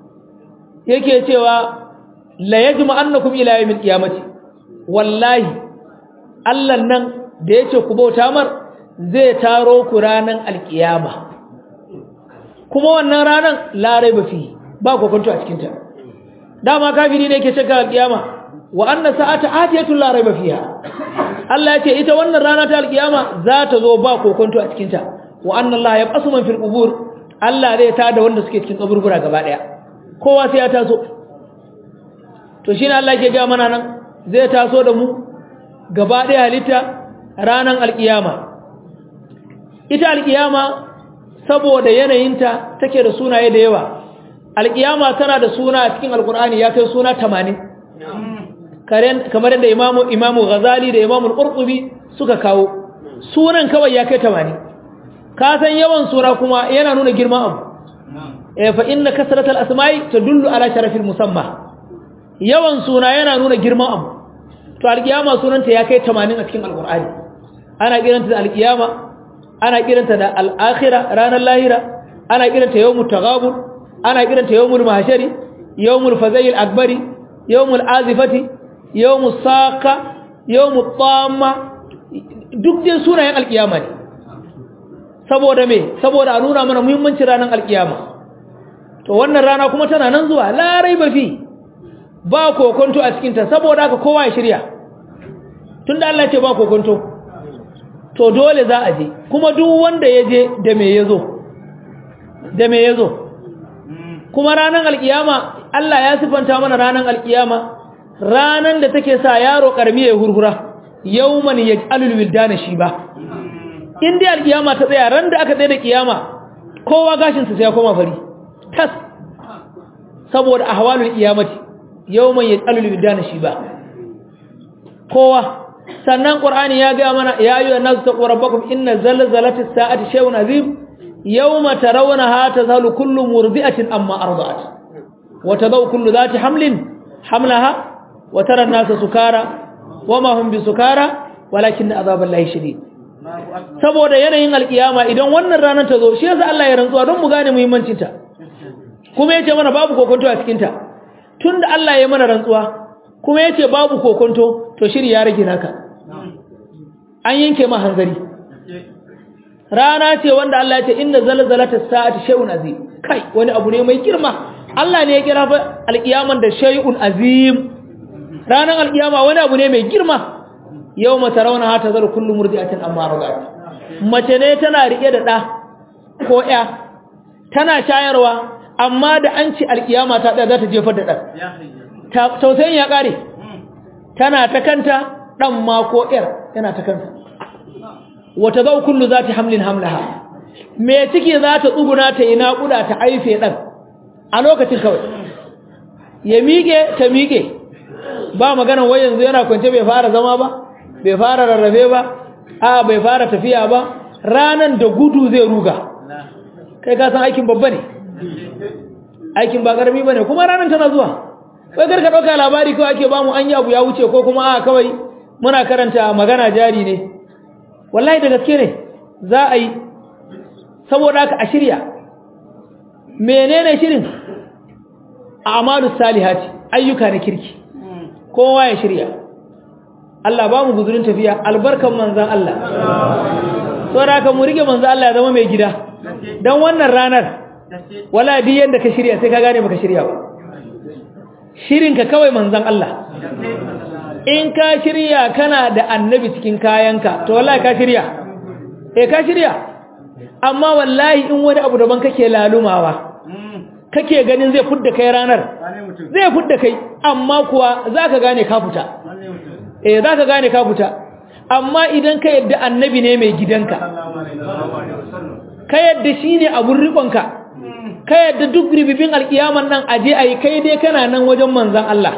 yake cewa la yajma annakum ila yawmil qiyamati wallahi Allah nan da yace ku bauta mar zai taro ku ranan alkiyama kuma wannan ranan la raiba fi ba kokonto a cikin ta dama kafiri ne yake shakka alkiyama wa anna sa'ata atiyatu la raiba fiha Allah yace ita wannan rana ta alkiyama za ta zo ba kokonto a cikin ta wa anna Allah yab'asu man fil qubur Allah zai tada wanda suke cikin kaburbura gaba daya kowa sai ya taso to shine Allah yake ga mana nan zai taso da mu gaba daya halitta ranan alkiyama ita alkiyama saboda yanayinta take da sunaye da yawa alkiyama tana da suna a cikin alkur'ani ya kai suna 80 kamar yadda imamu imamu ghazali da imamu al-qurtubi suka kawo sunan kawai ya kai 80 ka san yawan sura kuma yana nuna girman abu eh fa inna kasratal asma'i tadullu ala sharafil musamma yawan suna yana nuna girman abu to alkiyama sunanta ya kai 80 a cikin alkur'ani ana kiranta da alkiyama ana kiranta da al-akhirah ranar lahira ana kiranta yawmut taghabun ana kiranta yawmul mahshari yawmul fazayil akbari yawmul azifati yawmus saqa yawmut tamma duk dai sunayen alkiyama ne saboda me saboda a nuna mana muhimmancin ranar alkiyama to wannan rana kuma tana nan zuwa larai ba fi ba kokonto a cikinta saboda haka kowa ya shirya tunda Allah ce ba kokonto to dole za a je kuma duk wanda ya je da me ya zo da me ya zo kuma ranar alkiyama Allah ya sifanta mana ranar alkiyama ranar da take sa yaro karmi ya hurhura yawman yaj'alul wildana shiba in dai alkiyama ta tsaya ran da aka tsaye da kiyama kowa gashin sa sai ya koma fari tas saboda ahwalul qiyamati yawman yaj'alul wildana shiba kowa sannan qur'ani ya ga mana ya ayyuhan nasu taqu rabbakum inna zalzalatis sa'ati shay'un azim yawma tarawunaha tazhalu kullu murdi'atin amma arda'at wa tadau kullu dhati hamlin hamlaha wa tara an-nasa sukara wama hum bisukara walakin azaballahi shadid saboda yanayin alkiyama idan wannan ranar ta zo shi yasa Allah ya rantsuwa don mu gane muhimmancin ta kuma yace mana babu kokonto a cikin ta tunda Allah ya mana rantsuwa kuma yace babu kokonto to shiri ya rage naka an yanke ma hanzari rana ce wanda Allah ya ce inna zalzalatas sa'ati shay'un azim kai wani abu ne mai girma Allah ne ya kira fa alkiyaman da shay'un azim ranar alkiyama wani abu ne mai girma yawma tarawna ha tazar kullu murdi'atin amma radat mace ne tana rike da da ko ya tana shayarwa amma da an ci alkiyama ta da za ta jefar da dan tausayin ya kare tana ta kanta dan ma ko yar yana ta kanta wata zau kullu zati hamlin hamlaha me ciki za ta tsuguna ta yi naƙuda ta aife dan a lokacin kawai ya miƙe ta miƙe ba magana wai yanzu yana kwance bai fara zama ba bai fara rarrafe ba a bai fara tafiya ba ranan da gudu zai ruga kai ka san aikin babba ne aikin ba karami bane kuma ranan tana zuwa wai karka dauka labari kawai ake bamu an abu ya wuce ko kuma a kawai muna karanta magana jari ne wallahi da gaske ne za a yi saboda haka a shirya menene shirin a'malus salihati ayyuka na kirki kowa ya shirya Allah ba mu guzurin tafiya albarkan manzan Allah saboda haka mu rige manzan Allah ya zama mai gida dan wannan ranar wala di yanda ka shirya sai ka gane baka shirya ba shirin ka kawai manzan Allah in ka shirya kana da annabi cikin kayanka to wallahi ka shirya eh ka shirya amma wallahi in wani abu daban kake lalumawa kake ganin zai fudda kai ranar zai fudda kai amma kuwa zaka gane ka fita eh zaka gane ka fita amma idan ka yadda annabi ne mai gidanka ka yadda shine abun rikonka ka yadda duk ribibin alkiyaman nan aje ayi kai dai kana nan wajen manzon Allah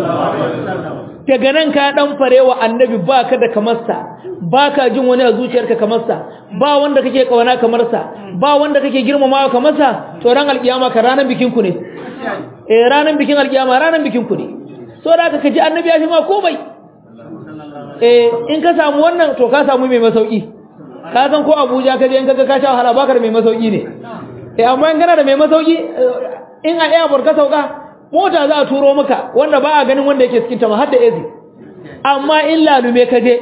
daga nan ka dan farewa annabi baka da kamarsa baka jin wani a zuciyarka kamarsa ba wanda kake kawana kamarsa ba wanda kake girmamawa kamarsa to ran alkiyama ka ranan bikin ku ne eh ranan bikin alkiyama ranan bikin ku ne so da ka ji annabi ya fi ma komai eh in ka samu wannan to ka samu mai masauki ka san ko Abuja ka je in kaga ka sha wahala baka da mai masauki ne eh amma in kana da mai masauki in a airport ka sauka mota za a turo maka wanda ba a ganin wanda yake cikin ta ma har da ezi amma in lalume ka je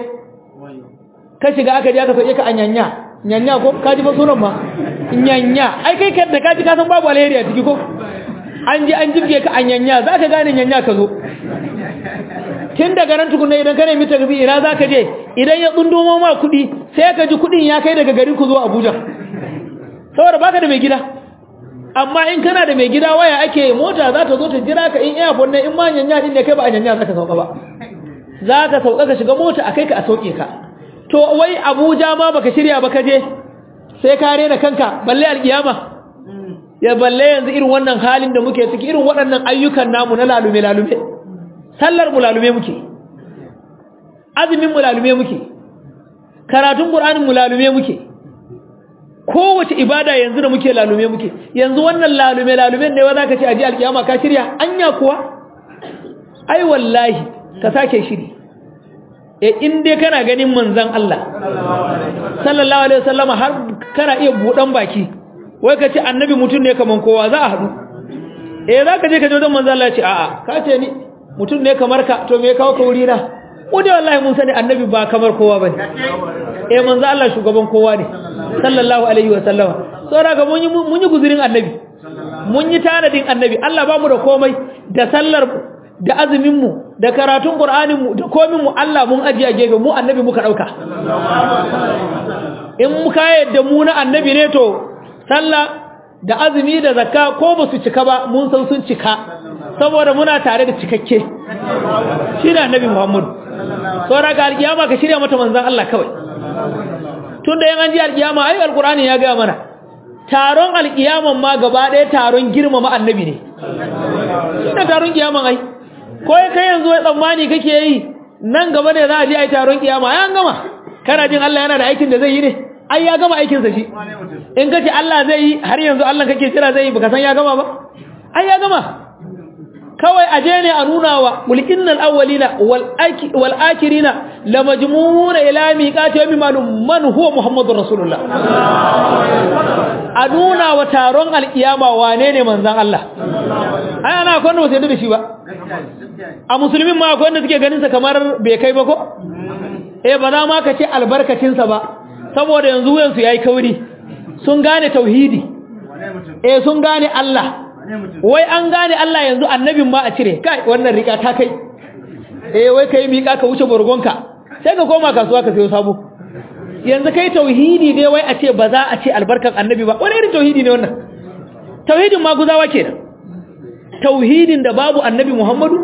ka shiga aka je aka sauke ka a nyanya nyanya ko ka ji ba sunan ma nyanya ai kai da ka ji ka san babu alheri a ciki ko an ji an jibge ka a nyanya za ka gane nyanya ka zo tun daga nan tukunna idan ka nemi taxi ina za ka je idan ya tsundumo ma kuɗi sai ka ji kuɗin ya kai daga garin ku zuwa Abuja saboda baka da mai gida amma in kana da mai gida waya ake mota za ta zo ta jira ka in airport ne in ma nyanya din ne kai ba a nyanya za ka sauka ba za ka sauka ka shiga mota a kai ka a sauke ka to wai Abuja ma baka shirya ba ka je sai ka rena kanka balle alkiyama ya balle yanzu irin wannan halin da muke ciki irin waɗannan ayyukan namu na lalume lalume sallar mu lalume muke azumin mu lalume muke karatun qur'anin mu lalume muke kowace ibada yanzu da muke lalume muke yanzu wannan lalume lalumen ne wa zaka ce aji alkiyama ka shirya anya kuwa ai wallahi ka sake shiri e in dai kana ganin manzon Allah sallallahu alaihi wasallam har kana iya budan baki wai ka ce annabi mutum ne kaman kowa za a hadu eh zaka je ka je wajen manzon Allah ya ce a'a ka ce ni mutum ne kamar ka to me ya kawo ka wuri na mu dai wallahi mun sani annabi ba kamar kowa bane eh manzo Allah shugaban kowa ne sallallahu alaihi wa sallama saboda ga mun yi mun yi guzurin annabi mun yi tanadin annabi Allah ba mu da komai da sallar da azumin mu da karatun qur'anin mu da komin mu Allah mun ajiye gefe mu annabi muka dauka in muka yadda mu na annabi ne to sallah da azumi da zakka ko ba su cika ba mun san sun cika saboda muna tare da cikakke shi ne annabi Muhammad saboda ga alkiyama ka shirya mata manzon Allah kawai tunda yan an ji alkiyama ai alqur'ani ya ga mana taron alkiyaman ma gaba ɗaya taron girmama annabi ne shi taron kiyaman ai ko kai yanzu wai tsammani kake yi nan gaba ne za a je ai taron kiyama ai an gama kana jin Allah yana da aikin da zai yi ne ai ya gama aikin sa shi in kace Allah zai yi har yanzu Allah kake kira zai yi baka san ya gama ba ai ya gama kawai aje ne a nuna wa mulkinnal awwalina wal akirina la majmu'una ila miqati yawmi malum man huwa muhammadur rasulullah a nuna wa taron alkiyama wane ne manzon Allah ai ana akwai wanda ba sai da shi ba a musulmin ma akwai wanda suke ganin sa kamar bai kai ba ko eh ba za ma ka ce albarkacin sa ba saboda yanzu wuyansu yayi kauri sun gane tauhidi eh sun gane Allah wai an gane Allah yanzu annabin ma a cire kai wannan rika ta kai eh wai kai mika ka wuce borgonka sai ka koma kasuwa ka sayo sabo yanzu kai tauhidi ne wai a ce ba za a ce albarkan annabi ba wani irin tauhidi ne wannan tauhidin ma guzawa kenan tauhidin da babu annabi Muhammadu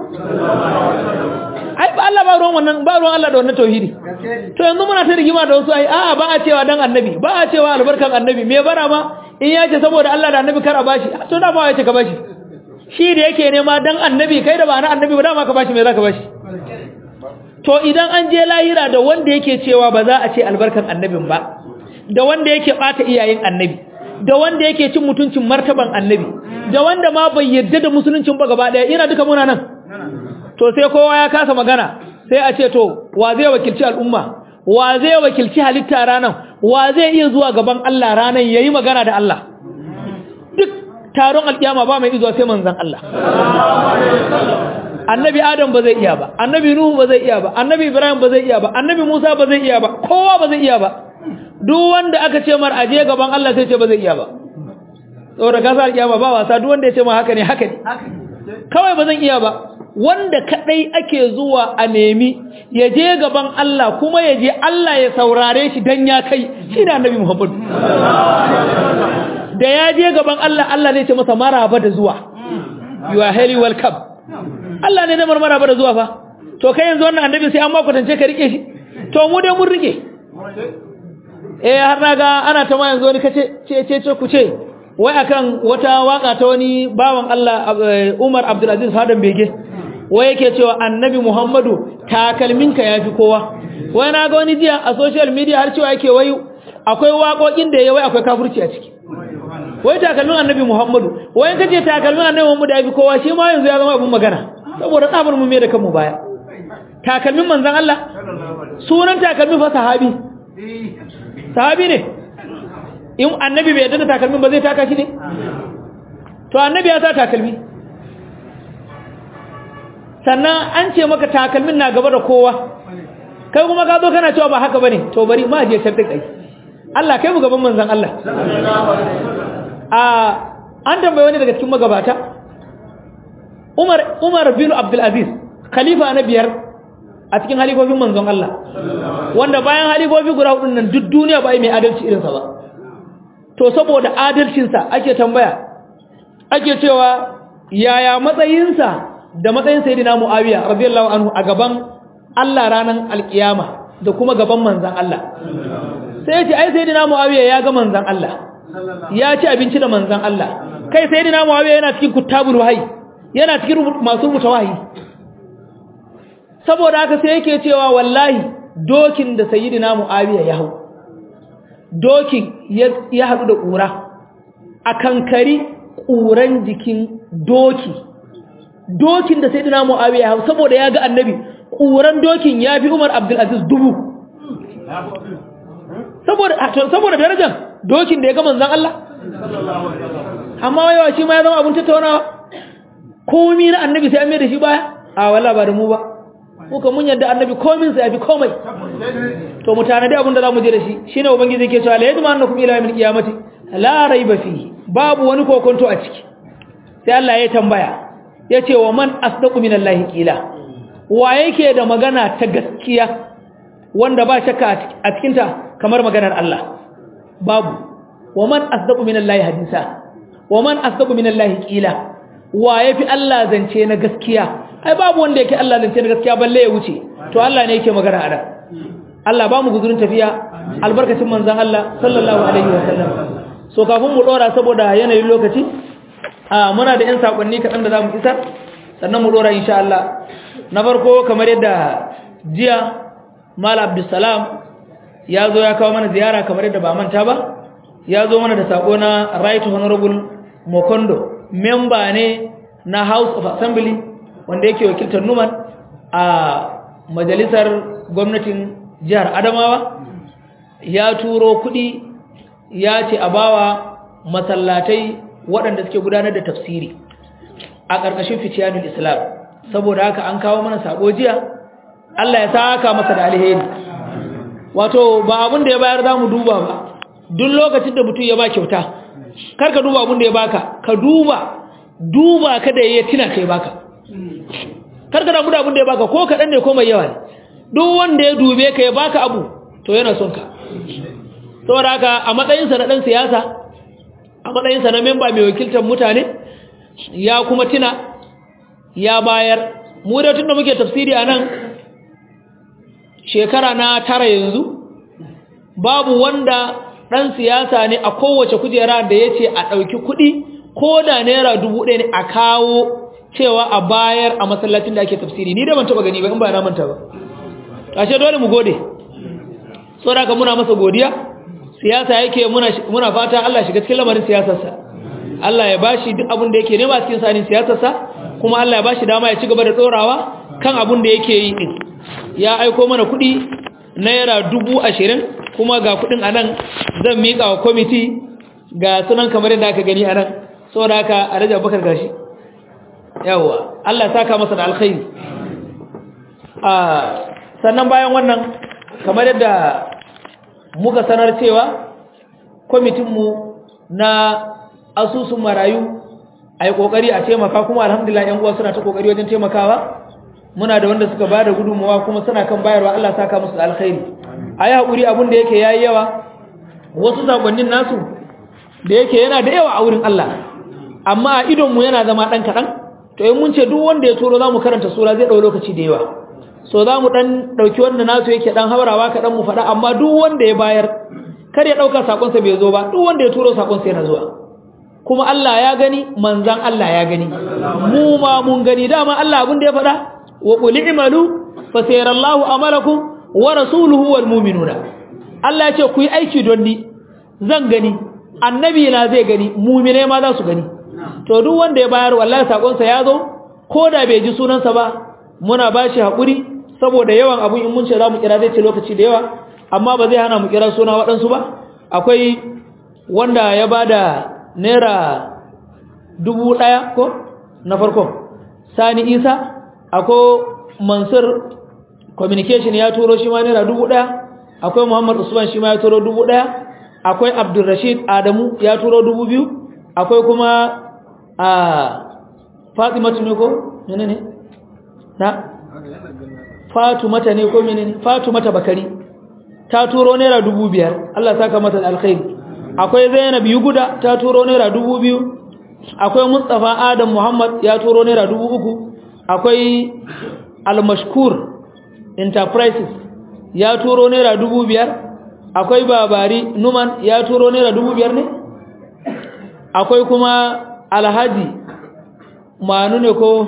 ai ba Allah ba ruwan wannan ba ruwan Allah da wannan tauhidi to yanzu muna ta rigima da wasu ai a ba a cewa dan annabi ba a cewa albarkan annabi me bara ma in ya ce saboda Allah da annabi kar a bashi to da ba ya ce ka bashi shi da yake nema dan annabi kai da ba na annabi ba dama ka bashi me za ka bashi to idan an je lahira da wanda yake cewa ba za a ce albarkan annabin ba da wanda yake bata iyayen annabi da wanda yake cin mutuncin martaban annabi da wanda ma bai yadda da musuluncin ba gaba daya ina duka muna nan to sai kowa ya kasa magana sai a ce to wa zai wakilci al'umma wa zai wakilci halitta ranan wa zai iya zuwa gaban Allah ranan yayi magana da Allah duk taron alkiyama ba mai izuwa sai manzon Allah annabi adam ba zai iya ba annabi nuhu ba zai iya ba annabi ibrahim ba zai iya ba annabi musa ba zai iya ba kowa ba zai iya ba duk wanda aka ce mar aje gaban Allah sai ce ba zai iya ba saboda kasa alkiyama ba wasa duk wanda ya ce ma haka ne haka ne kawai ba zan iya ba wanda kadai ake zuwa a nemi ya je gaban Allah kuma ya je Allah ya saurare shi dan ya kai shi ne annabi Muhammad da ya je gaban Allah Allah ne ce masa maraba da zuwa you are highly welcome Allah ne da maraba da zuwa fa to kai yanzu wannan annabi sai an ma kwatance ka rike shi to mu dai mun rike eh har naga ana ta ma yanzu wani kace ce ce ce ku ce wai akan wata waka ta wani bawan Allah Umar Abdulaziz Fadan Bege wai yake cewa annabi Muhammadu takalminka yafi kowa wai na ga wani jiya a social media har cewa yake wai akwai waƙoƙin da yayi wai akwai kafirci a ciki wai takalmin annabi Muhammadu wai kace takalmin annabi Muhammadu yafi kowa shi ma yanzu ya zama abun magana saboda tsabar mu me da kanmu baya takalmin manzon Allah sunan takalmin fa sahabi sahabi ne in annabi bai yadda da takalmin ba zai taka shi ne to annabi ya sa takalmi sannan an ce maka takalmin na gaba da kowa kai kuma ka zo kana cewa ba haka bane to bari ma je can kai Allah kai mu gaban manzon Allah a an tambaye wani daga cikin magabata Umar Umar bin Abdul Aziz khalifa na biyar a cikin halifofin manzon Allah wanda bayan halifofi guda hudun nan duk duniya ba mai adalci irinsa ba to saboda adalcinsa ake tambaya ake cewa yaya matsayinsa da matsayin sayyidina Muawiya radiyallahu anhu a gaban Allah ranan alkiyama da kuma gaban manzon Allah sai ya ce ai sayyidina Muawiya ya ga manzon Allah ya ci abinci da manzon Allah kai sayyidina Muawiya yana cikin kutabul wahyi yana cikin masu rubuta wahayi saboda haka sai yake cewa wallahi dokin da sayyidina Muawiya ya hau dokin ya haɗu da ƙura a kankari ƙuran jikin doki dokin da sai dina mu'awiya hau saboda ya ga annabi ƙuran dokin ya fi umar abdulaziz dubu saboda darajar dokin da ya ga manzan Allah amma yawa shi ma ya zama abin tattaunawa komi na annabi sai an mai da shi baya a wala ba da mu ba muka mun yadda annabi komin sa ya fi komai to mu tanadi abin da zamu je da shi shine ubangiji yake cewa la yadma annakum ila yawmil qiyamati la raiba fihi babu wani kokonto a ciki sai Allah ya tambaya yace wa man asdaqu minallahi qila wa yake da magana ta gaskiya wanda ba shakka a cikin ta kamar maganar Allah babu wa man asdaqu minallahi hadisa wa man asdaqu minallahi qila wa yafi Allah zance na gaskiya ai babu wanda yake Allah zance na gaskiya balle ya wuce to Allah ne yake magana a da Allah ba mu guzurin tafiya albarkacin manzon Allah sallallahu alaihi wasallam so kafin mu dora saboda yanayin lokaci a muna da yan sakonni kaɗan da zamu isar sannan mu dora insha Allah na farko kamar yadda jiya Malam Abdulsalam ya zo ya kawo mana ziyara kamar yadda ba manta ba ya zo mana da sako na Right Honorable Mokondo member ne na House of Assembly wanda yake wakiltar Numan a majalisar gwamnatin jihar Adamawa ya turo kuɗi ya ce a bawa masallatai waɗanda suke gudanar da tafsiri a ƙarƙashin fitiyanul Islam saboda haka an kawo mana sako jiya Allah ya saka masa da alheri wato ba abin da ya bayar za mu duba ba duk lokacin da mutum ya ba kyauta kar ka duba abin da ya baka ka duba duba ka da ya tina kai baka kar ka damu da abin da ya baka ko kaɗan ne ko mai yawa ne duk wanda ya dube ka ya baka abu to yana son ka saboda haka a matsayinsa na ɗan siyasa a matsayinsa na memba mai wakiltar mutane ya kuma tina ya bayar mu da tun da muke tafsiri a nan shekara na tara yanzu babu wanda ɗan siyasa ne a kowace kujera da ya ce a ɗauki kuɗi ko da naira dubu ɗaya ne a kawo cewa a bayar a masallacin da ake tafsiri ni da ban taɓa gani ba in ba na manta ba ashe dole mu gode saboda ka muna masa godiya siyasa yake muna muna fata Allah shiga cikin lamarin siyasarsa Allah ya bashi duk abin da yake nema cikin sanin siyasarsa kuma Allah ya bashi dama ya ci gaba da tsorawa kan abin da yake yi din ya aiko mana kuɗi naira dubu ashirin kuma ga kuɗin anan zan miƙa wa kwamiti ga sunan kamar yadda aka gani anan saboda haka alhaji abubakar gashi yawa Allah ya saka masa da alkhairi a sannan bayan wannan kamar yadda muka sanar cewa kwamitinmu na asusun marayu a yi ƙoƙari a taimaka kuma alhamdulillah yan uwa suna ta ƙoƙari wajen taimakawa muna da wanda suka ba da gudunmawa kuma suna kan bayarwa Allah saka musu da alkhairi a yi haƙuri abin da yake yayi yawa wasu sakonnin nasu da yake yana da yawa a wurin Allah amma a idonmu yana zama ɗan kaɗan to in mun ce duk wanda ya turo za mu karanta sura zai ɗau lokaci da yawa so za mu ɗan ɗauki wanda nasu yake ɗan haurawa kaɗan mu faɗa amma duk wanda ya bayar kar ya ɗauka sakonsa bai zo ba duk wanda ya turo sakonsa yana zuwa kuma Allah ya gani manzan Allah ya gani mu ma mun gani dama Allah abin da ya faɗa wa qul i'malu fa sayarallahu amalakum wa rasuluhu wal mu'minuna Allah ya ce ku yi aiki don ni zan gani annabi na zai gani mu'mine ma za su gani to duk wanda ya bayar wallahi sakonsa ya zo ko da bai ji sunansa ba muna bashi hakuri saboda yawan abun in mun ce za mu kira zai ce lokaci da yawa amma ba zai hana mu kira suna waɗansu ba akwai wanda ya bada naira dubu ɗaya ko na farko sani isa akwai mansur communication ya turo shi ma naira dubu ɗaya akwai muhammad usman shi ma ya turo dubu ɗaya akwai abdulrashid adamu ya turo dubu biyu akwai kuma a fatimatu ne ko ne ne na fatumata ne ko menene fatumata bakari ta turo naira dubu biyar Allah saka mata alkhairi akwai zainab yuguda ta turo naira dubu biyu akwai mustafa adam muhammad ya turo naira dubu uku akwai almashkur enterprises ya turo naira dubu biyar akwai babari numan ya turo naira dubu biyar ne akwai kuma alhaji manu ne ko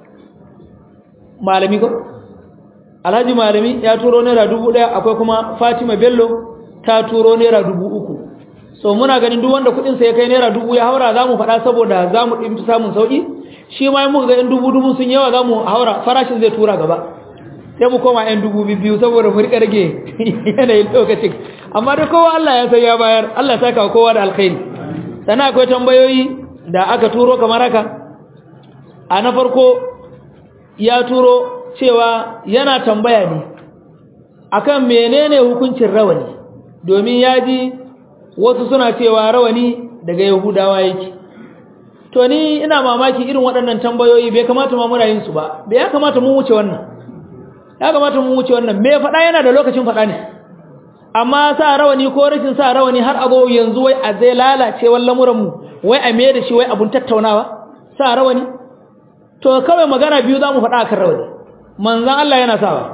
malami ko alhaji malami ya turo naira dubu daya akwai kuma fatima bello ta turo naira dubu uku so muna ganin duk wanda kudinsa ya kai naira dubu ya haura za mu faɗa saboda za mu ɗin samun sauƙi shi ma muka ga 'yan dubu dubu sun yawa za mu haura farashin zai tura gaba sai mu koma 'yan dubu biyu saboda mu riƙa rage yanayin lokacin amma da kowa Allah ya sai ya bayar Allah ya saka kowa da alkhairi sannan akwai tambayoyi da aka turo kamar haka a na farko ya turo cewa yana tambaya ne akan menene hukuncin rawani domin ya ji wasu suna cewa rawani daga yahudawa yake to ni ina mamaki irin waɗannan tambayoyi bai kamata ma muna yin su ba bai ya kamata mu wuce wannan ya kamata mu wuce wannan me faɗa yana da lokacin faɗa ne amma sa rawani ko rashin sa rawani har ago yanzu wai a zai lalace lamuran mu wai a me da shi wai abun tattaunawa sa rawani to kawai magana biyu zamu faɗa akan rawani manzon Allah yana sawa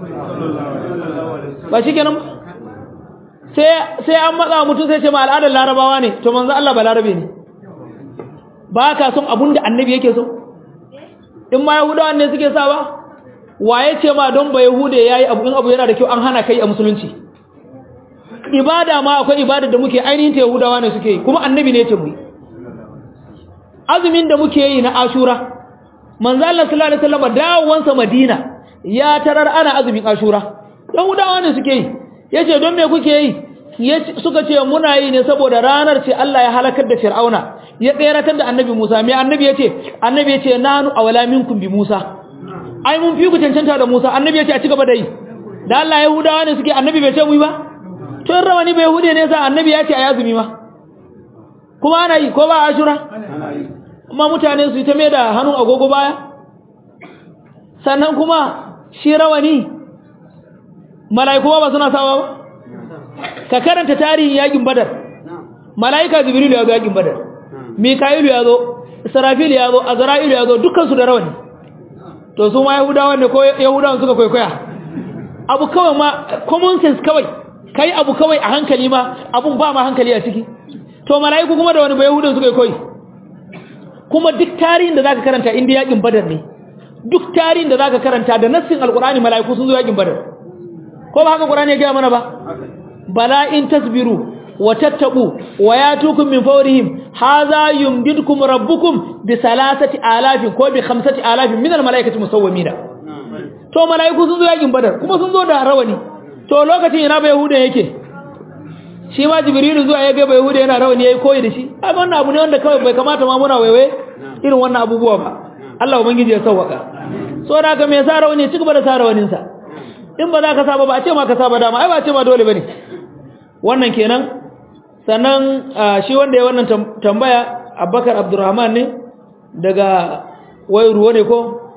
ba shikenan sai sai an matsa mutum sai ce ma al'adar larabawa ne to manzon Allah ba larabe ne ba ka son abun da annabi yake so in ma yahudawa ne suke sawa waye ce ma don ba yahude yayi abu in abu yana da kyau an hana kai a musulunci ibada ma akwai ibada da muke ainihin ta yahudawa ne suke yi kuma annabi ne ce mu yi azumin da muke yi na ashura manzo Allah sallallahu alaihi wasallam dawowansa madina ya tarar ana azumin ashura yahudawa ne suke yi yace don me kuke yi suka ce muna yi ne saboda ranar ce Allah ya halakar da fir'auna ya tseratar da annabi Musa me annabi yace annabi yace nanu awala minkum bi Musa ai mun fi ku cancanta da Musa annabi yace a ci gaba da yi da Allah yahudawa ne suke annabi bai ce mu yi ba to rawani bai hude ne sa annabi ya ce a yazumi ma kuma ana yi ko ba ashura kuma mutane su yi ta mai da hannun agogo baya sannan kuma shi rawani mala'iku ba suna sawa ba ka karanta tarihin yakin badar mala'ika jibrilu ya zo yakin badar mika'ilu ya zo israfilu ya zo azra'ilu ya zo dukkansu da rawani to su ma yahudawan ne ko yahudawan suka kwaikwaya abu kawai ma common sense kawai kai abu kawai a hankali ma abun ba ma hankali a ciki to mala'iku kuma da wani bai yahudan suka koyi kuma duk tarihin da zaka karanta inda yakin badar ne duk tarihin da zaka karanta da nassin alqur'ani mala'iku sun zo yakin badar ko ba haka qur'ani ya ga mana ba bala in tasbiru wa tattaqu wa yatukum min fawrihim hadha yumdidukum rabbukum bi salasati alafin ko bi khamsati alafin min almalaikati musawwimina to malaiku sun zo yakin badar kuma sun zo da rawani to lokacin ina ba yahuda yake shi ma jibrilu zuwa ya ga bai hude yana rawani yayi koyi da shi kaga wannan abu ne wanda kawai bai kamata ma muna waiwaye irin wannan abubuwa ba Allah ubangiji ya sauwaka so da haka me sa rawani ci gaba da sa rawanin sa in ba za ka saba ba a ce ma ka saba dama ai ba a ce ma dole bane wannan kenan sannan shi wanda ya wannan tambaya Abubakar Abdurrahman ne daga wai ruwa ne ko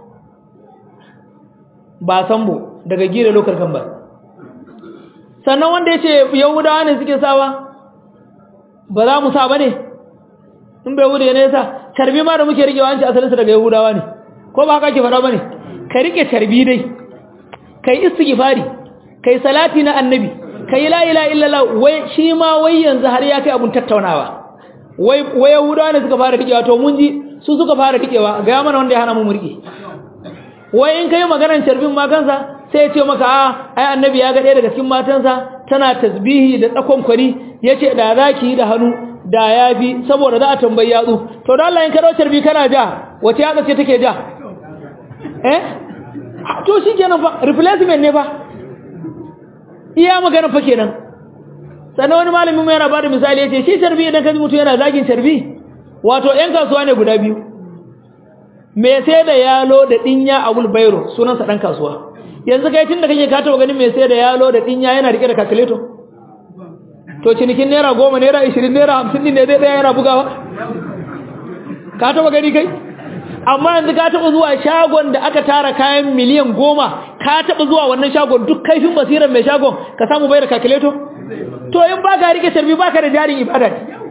ba sambo daga gire lokar kan ba sannan wanda ya ce yahudawa ne suke sawa ba za mu sa ba ne in bai hudu ne sa carbi ma da muke rike wa an ce asalinsa daga yahudawa ne ko ba haka ke faɗa ba ne ka rike carbi dai ka yi istighfari ka yi salati na annabi ka yi la'ila illallah wai shi ma wai yanzu har ya kai abun tattaunawa wai wai yahudawa ne suka fara rikewa to mun ji su suka fara rikewa ga mana wanda ya hana mu rike wai in kai maganar carbin ma kansa sai ya ce maka a ai annabi ya ga ɗaya daga cikin matansa tana tasbihi da tsakon kwari yace da zaki da hannu da yafi saboda za a tambayi yatsu to da Allah in ka dawo carbi kana ja wace yatsa ce take ja eh to shikenan fa replacement ne fa iya magana fa kenan sannan wani malamin mu yana bada misali yace shi carbi idan ka ji mutum yana zagin carbi wato yan kasuwa ne guda biyu me sai da yalo da dinya a wulbairo sunansa dan kasuwa yanzu kai tunda kake ka taba ganin me sai da yalo da dinya yana rike da calculator to cinikin naira goma naira ishirin naira hamsin din ne zai daya yana bugawa ka taba gani kai amma yanzu ka taba zuwa shagon da aka tara kayan miliyan goma ka taba zuwa wannan shagon duk kaifin basiran mai shagon ka samu bayar calculator to in ba ka rike tarbi ba ka da jarin ibada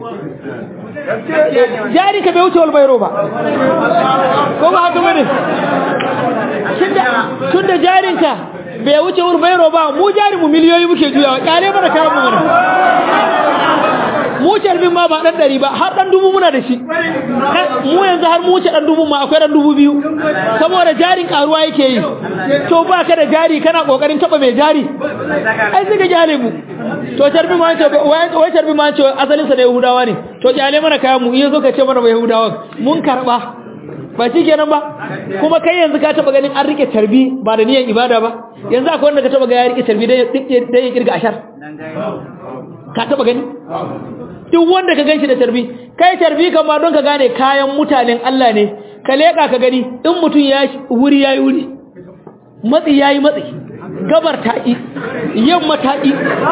jari ka bai wuce walbairo ba ko ba haka bane tunda jarinka bai wuce walbairo ba mu jari mu miliyoyi muke juyawa kare mana kayan mu mana mu carbin ma ba dan dari ba har dan dubu muna da shi mu yanzu har mu wuce dan dubu ma akwai dan dubu biyu saboda jarin karuwa yake yi to ba ka da jari kana kokarin taba mai jari ai sai ka jale mu to carbin ma ce wai carbin ma ce asalin sa da yahudawa ne to jale mana kayan mu iya zo ka ce mana ba yahudawa mun karba ba shi kenan ba kuma kai yanzu ka taba ganin an rike tarbi ba da niyan ibada ba yanzu akwai wanda ka taba ga ya rike tarbi dan ya kirga ashar ka taba gani duk wanda ka ganshi da tarbi kai tarbi kama don ka gane kayan mutanen Allah ne ka leka ka gani in mutum ya wuri yayi wuri matsi yayi matsi gabar taƙi yamma taƙi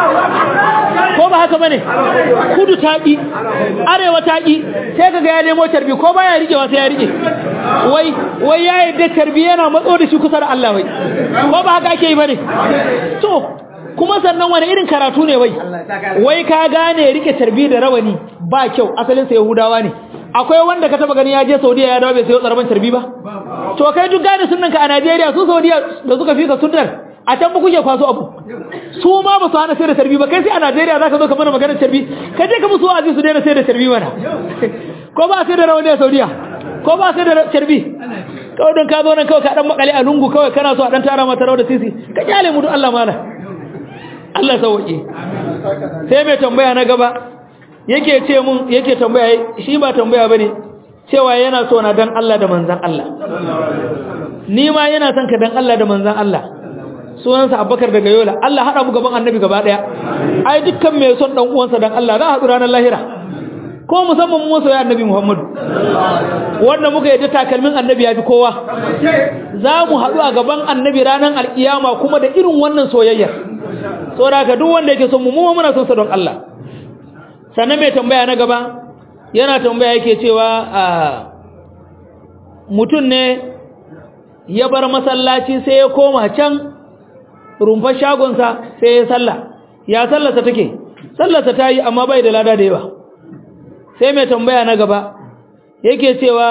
ko ba haka bane kudu taƙi arewa taƙi sai kaga ya nemo tarbi ko baya rikewa sai ya rike wai wai ya yadda tarbi yana matso da shi kusa da Allah wai ko ba haka ake yi bane to kuma sannan wani irin karatu ne wai wai ka gane rike tarbi da rawani ba kyau asalin sa yahudawa ne akwai wanda ka taba gani ya je Saudiya ya dawo bai sayo tsaraban tarbi ba to kai duk gane sunnan ka a Najeriya su Saudiya da suka fi ka sunnar a can ba kuke kwaso abu su ma ba su hana sai da tarbi ba kai sai a Najeriya zaka zo ka mana maganar tarbi ka je ka musu wa'azi su daina sai da tarbi mana ko ba sai da rawani a Saudiya ko ba sai da tarbi kawai don ka zo nan kawai ka dan makale a lungu kawai kana so a dan tara mata rawar da sisi ka kyale mu duk Allah mana Allah sauke sai mai tambaya na gaba yake ce mun yake tambaya shi ba tambaya bane cewa yana so na dan Allah da manzon Allah ni ma yana son ka dan Allah da manzon Allah sunansa Abubakar daga Yola Allah hada mu gaban Annabi gaba daya ai dukkan mai son dan uwansa dan Allah za a haɗu ranar lahira ko musamman mu soyayya Annabi Muhammadu wanda muka yadda takalmin Annabi ya fi kowa za mu haɗu a gaban Annabi ranar alkiyama kuma da irin wannan soyayyar saboda ka duk wanda yake son mu mu muna son sa don Allah sannan mai tambaya na gaba yana tambaya yake cewa mutum ne ya bar masallaci sai ya koma can rumfar shagonsa sai ya salla ya sallarsa take sallarsa ta yi amma bai da lada da yawa sai mai tambaya na gaba yake cewa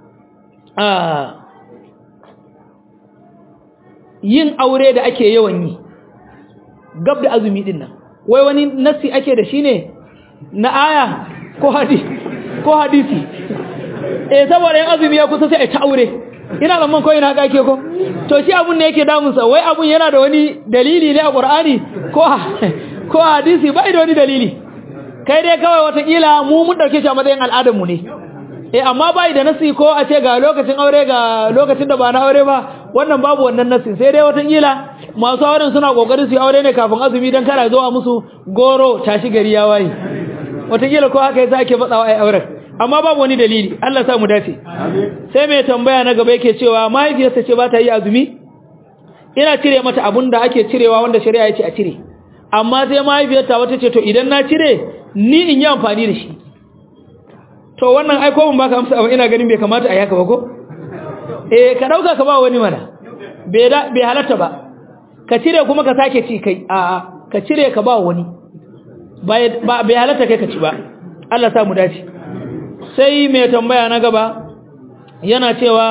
yin aure da ake yawan yi gab da azumi din nan wai wani nassi ake da shi ne na aya ko hadisi ko hadisi eh saboda yin azumi ya kusa sai a ta aure ina zaman ko ina haka ake ko to shi abun ne yake damun sa wai abun yana da wani dalili ne a Qur'ani ko ko hadisi bai da wani dalili kai dai kawai watakila mu mun dauke shi a matsayin al'adar mu ne eh amma bai da nasi ko a ce ga lokacin aure ga lokacin da ba na aure ba wannan babu wannan nasin sai dai watakila masu auren suna kokarin su yi aure ne kafin azumi don kana zuwa musu goro tashi gari ya waye watakila ko haka yasa ake matsawa ai auren amma babu wani dalili Allah sa mu dace sai mai tambaya na gaba yake cewa mahaifiyarsa ce ba ta yi azumi ina cire mata abun da ake cirewa wanda shari'a ya ce a cire amma sai mahaifiyarta wata ce to idan na cire ni in yi amfani da shi to wannan ai ko mun baka amsa amma ina ganin bai kamata a yaka ba ko eh ka dauka ka ba wani mana bai da bai halatta ba ka cire kuma ka sake ci kai a a ka cire ka ba wani ba bai halatta kai ka ci ba Allah sa mu dace sai mai tambaya na gaba yana cewa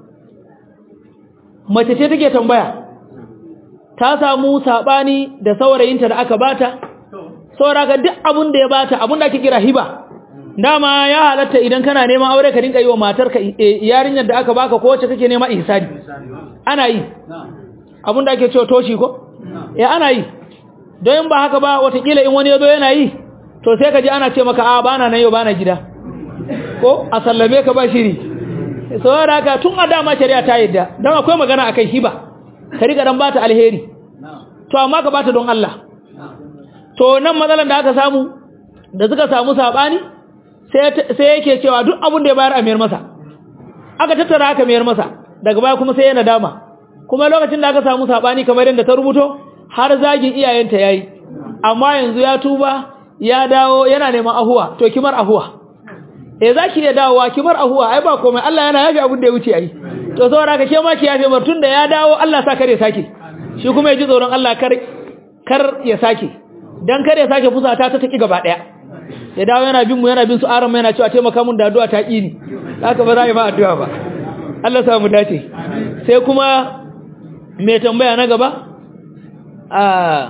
mace ce take tambaya ta samu sabani da saurayinta da aka bata saboda ka duk abun da ya bata abun da ake kira hiba dama ya halatta idan kana neman aure ka dinka yi wa matarka yarinyar da aka baka ko wacce kake nema ihsani ana yi abun da ake cewa toshi ko eh ana yi don ba haka ba watakila in wani ya zo yana yi to sai ka ji ana ce maka a bana nan yau bana gida ko a sallame ka ba shiri saboda haka tun a dama shari'a ta yadda don akwai magana akai hiba ka riga dan bata alheri to amma ka bata don Allah to nan matsalan da aka samu da suka samu sabani sai yake cewa duk abin da ya bayar a mayar masa aka tattara aka mayar masa daga baya kuma sai yana dama kuma lokacin da aka samu sabani kamar yadda ta rubuto har zagin iyayenta yayi amma yanzu ya tuba ya dawo yana neman ahuwa to kimar ahuwa eh zaki iya dawowa kimar ahuwa ai ba komai Allah yana yafi abin da ya wuce ai to saboda ka ke ma ki yafe mar tunda ya dawo Allah sa kare sake shi kuma ya ji tsoron Allah kar kar ya sake dan kar ya sake fusata ta taki gaba daya ya dawo yana bin mu yana bin su aran yana cewa taimaka mun da addu'a ta kini haka ba za a yi ma addu'a ba Allah sa mu dace sai kuma mai tambaya na gaba a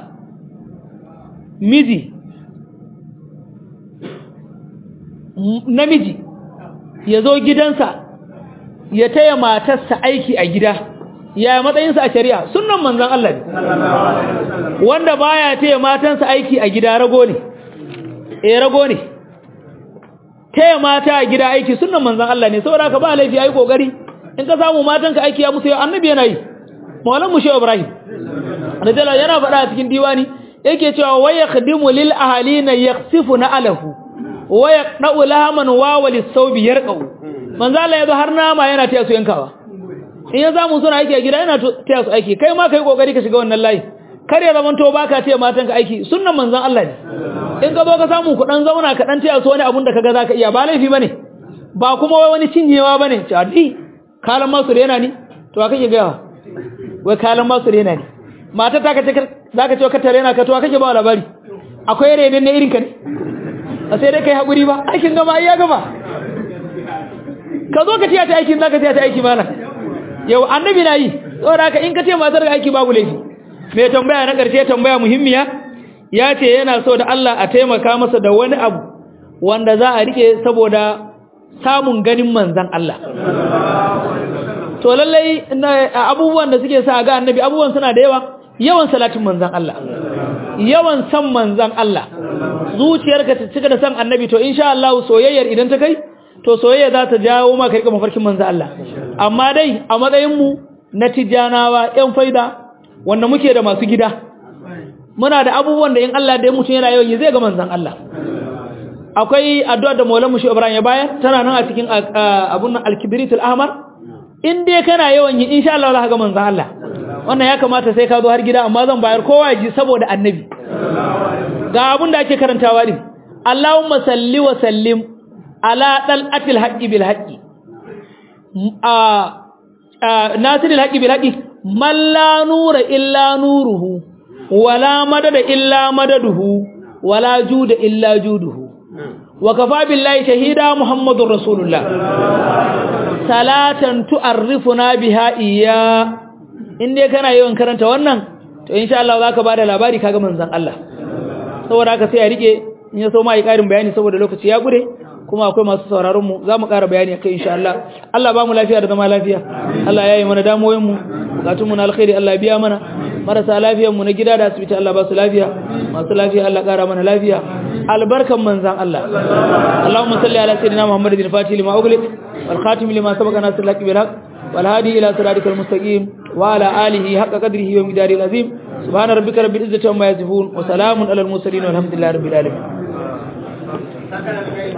miji namiji ya zo gidansa ya taya matarsa aiki a gida ya matsayinsa a shari'a sunan manzan Allah ne wanda baya taya matansa aiki a gida rago ne eh rago ne taya mata a gida aiki sunan manzan Allah ne saboda ka ba laifi ayi kokari in ka samu matanka aiki ya musu yau annabi yana yi maulan mushe ibrahim radiyallahu yana faɗa a cikin diwani yake cewa wa yakhdimu lil ahalina yakhsifuna alahu wa yaqna'u lahaman wa walis sawbi yarqau manzo Allah yazo har nama yana taya su yankawa in ya zamu suna aiki a gida yana taya su aiki kai ma kai kokari ka shiga wannan layi kar ya zamanto baka taya matanka aiki sunnan manzon Allah ne in ka zo ka samu ku dan zauna ka dan taya su wani abun da kaga zaka iya ba laifi bane ba kuma wai wani cinyewa bane ce adi kalan masu rena ni to kake ga wai kalan masu rena ni mata ta kace zaka ce ka tare na ka to kake ba labari akwai renen ne irin ka ne a sai dai kai hakuri ba aikin gama ai ya gama ka zo ka tiya ta aikin zaka tiya ta aiki mana yau annabi na yi saboda haka in ka ce matar ga aiki babu laifi mai tambaya na karshe tambaya muhimmiya ya ce yana so da Allah a taimaka masa da wani abu wanda za a rike saboda samun ganin manzan Allah to lallai abubuwan da suke sa ga annabi abubuwan suna da yawa yawan salatin manzan Allah yawan san manzan Allah zuciyarka ta cika da san annabi to insha Allah soyayyar idan ta kai to soyayya za ta jawo maka rika mafarkin manzan Allah amma dai a matsayin mu na tijanawa yan faida wanda muke da masu gida muna da abubuwan da in Allah da ya mutum yana yawan yi zai ga manzan Allah akwai addu'a da Maulana Mushi Ibrahim ya bayar tana nan a cikin abun nan al-kibritul ahmar in dai kana yawan yi insha Allah za ka ga manzon Allah wannan ya kamata sai ka zo har gida amma zan bayar kowa ji saboda annabi ga abun da ake karantawa din Allahumma salli wa sallim ala dalatil haqqi bil haqqi a nasiril haqqi bil haqqi man la nura illa nuruhu wala madada illa madaduhu wala juda illa juduhu wa kafa billahi shahida muhammadur rasulullah salatan tu'arrifuna biha iya in dai kana yawan karanta wannan to insha Allah zaka bada labari kaga manzon Allah saboda haka sai a rike in ya so ma yi karin bayani saboda lokaci ya gure kuma akwai masu sauraron mu zamu ƙara bayani akai insha Allah Allah ba mu lafiya da zama lafiya Allah ya yi mana damoyin mu bukatun mu na alkhairi Allah biya mana marasa lafiyar mu na gida da asibiti Allah ba su lafiya masu lafiya Allah ƙara mana lafiya albarkan manzan Allah Allahumma salli ala sayyidina Muhammadin al-Fatih lima ughliq wal khatim lima sabaqa nasr lak bil haqq wal hadi ila siratikal mustaqim وعلى آله حق قدره ومقداره العظيم سبحان ربك رب العزة عما يصفون وسلام على المرسلين والحمد لله رب العالمين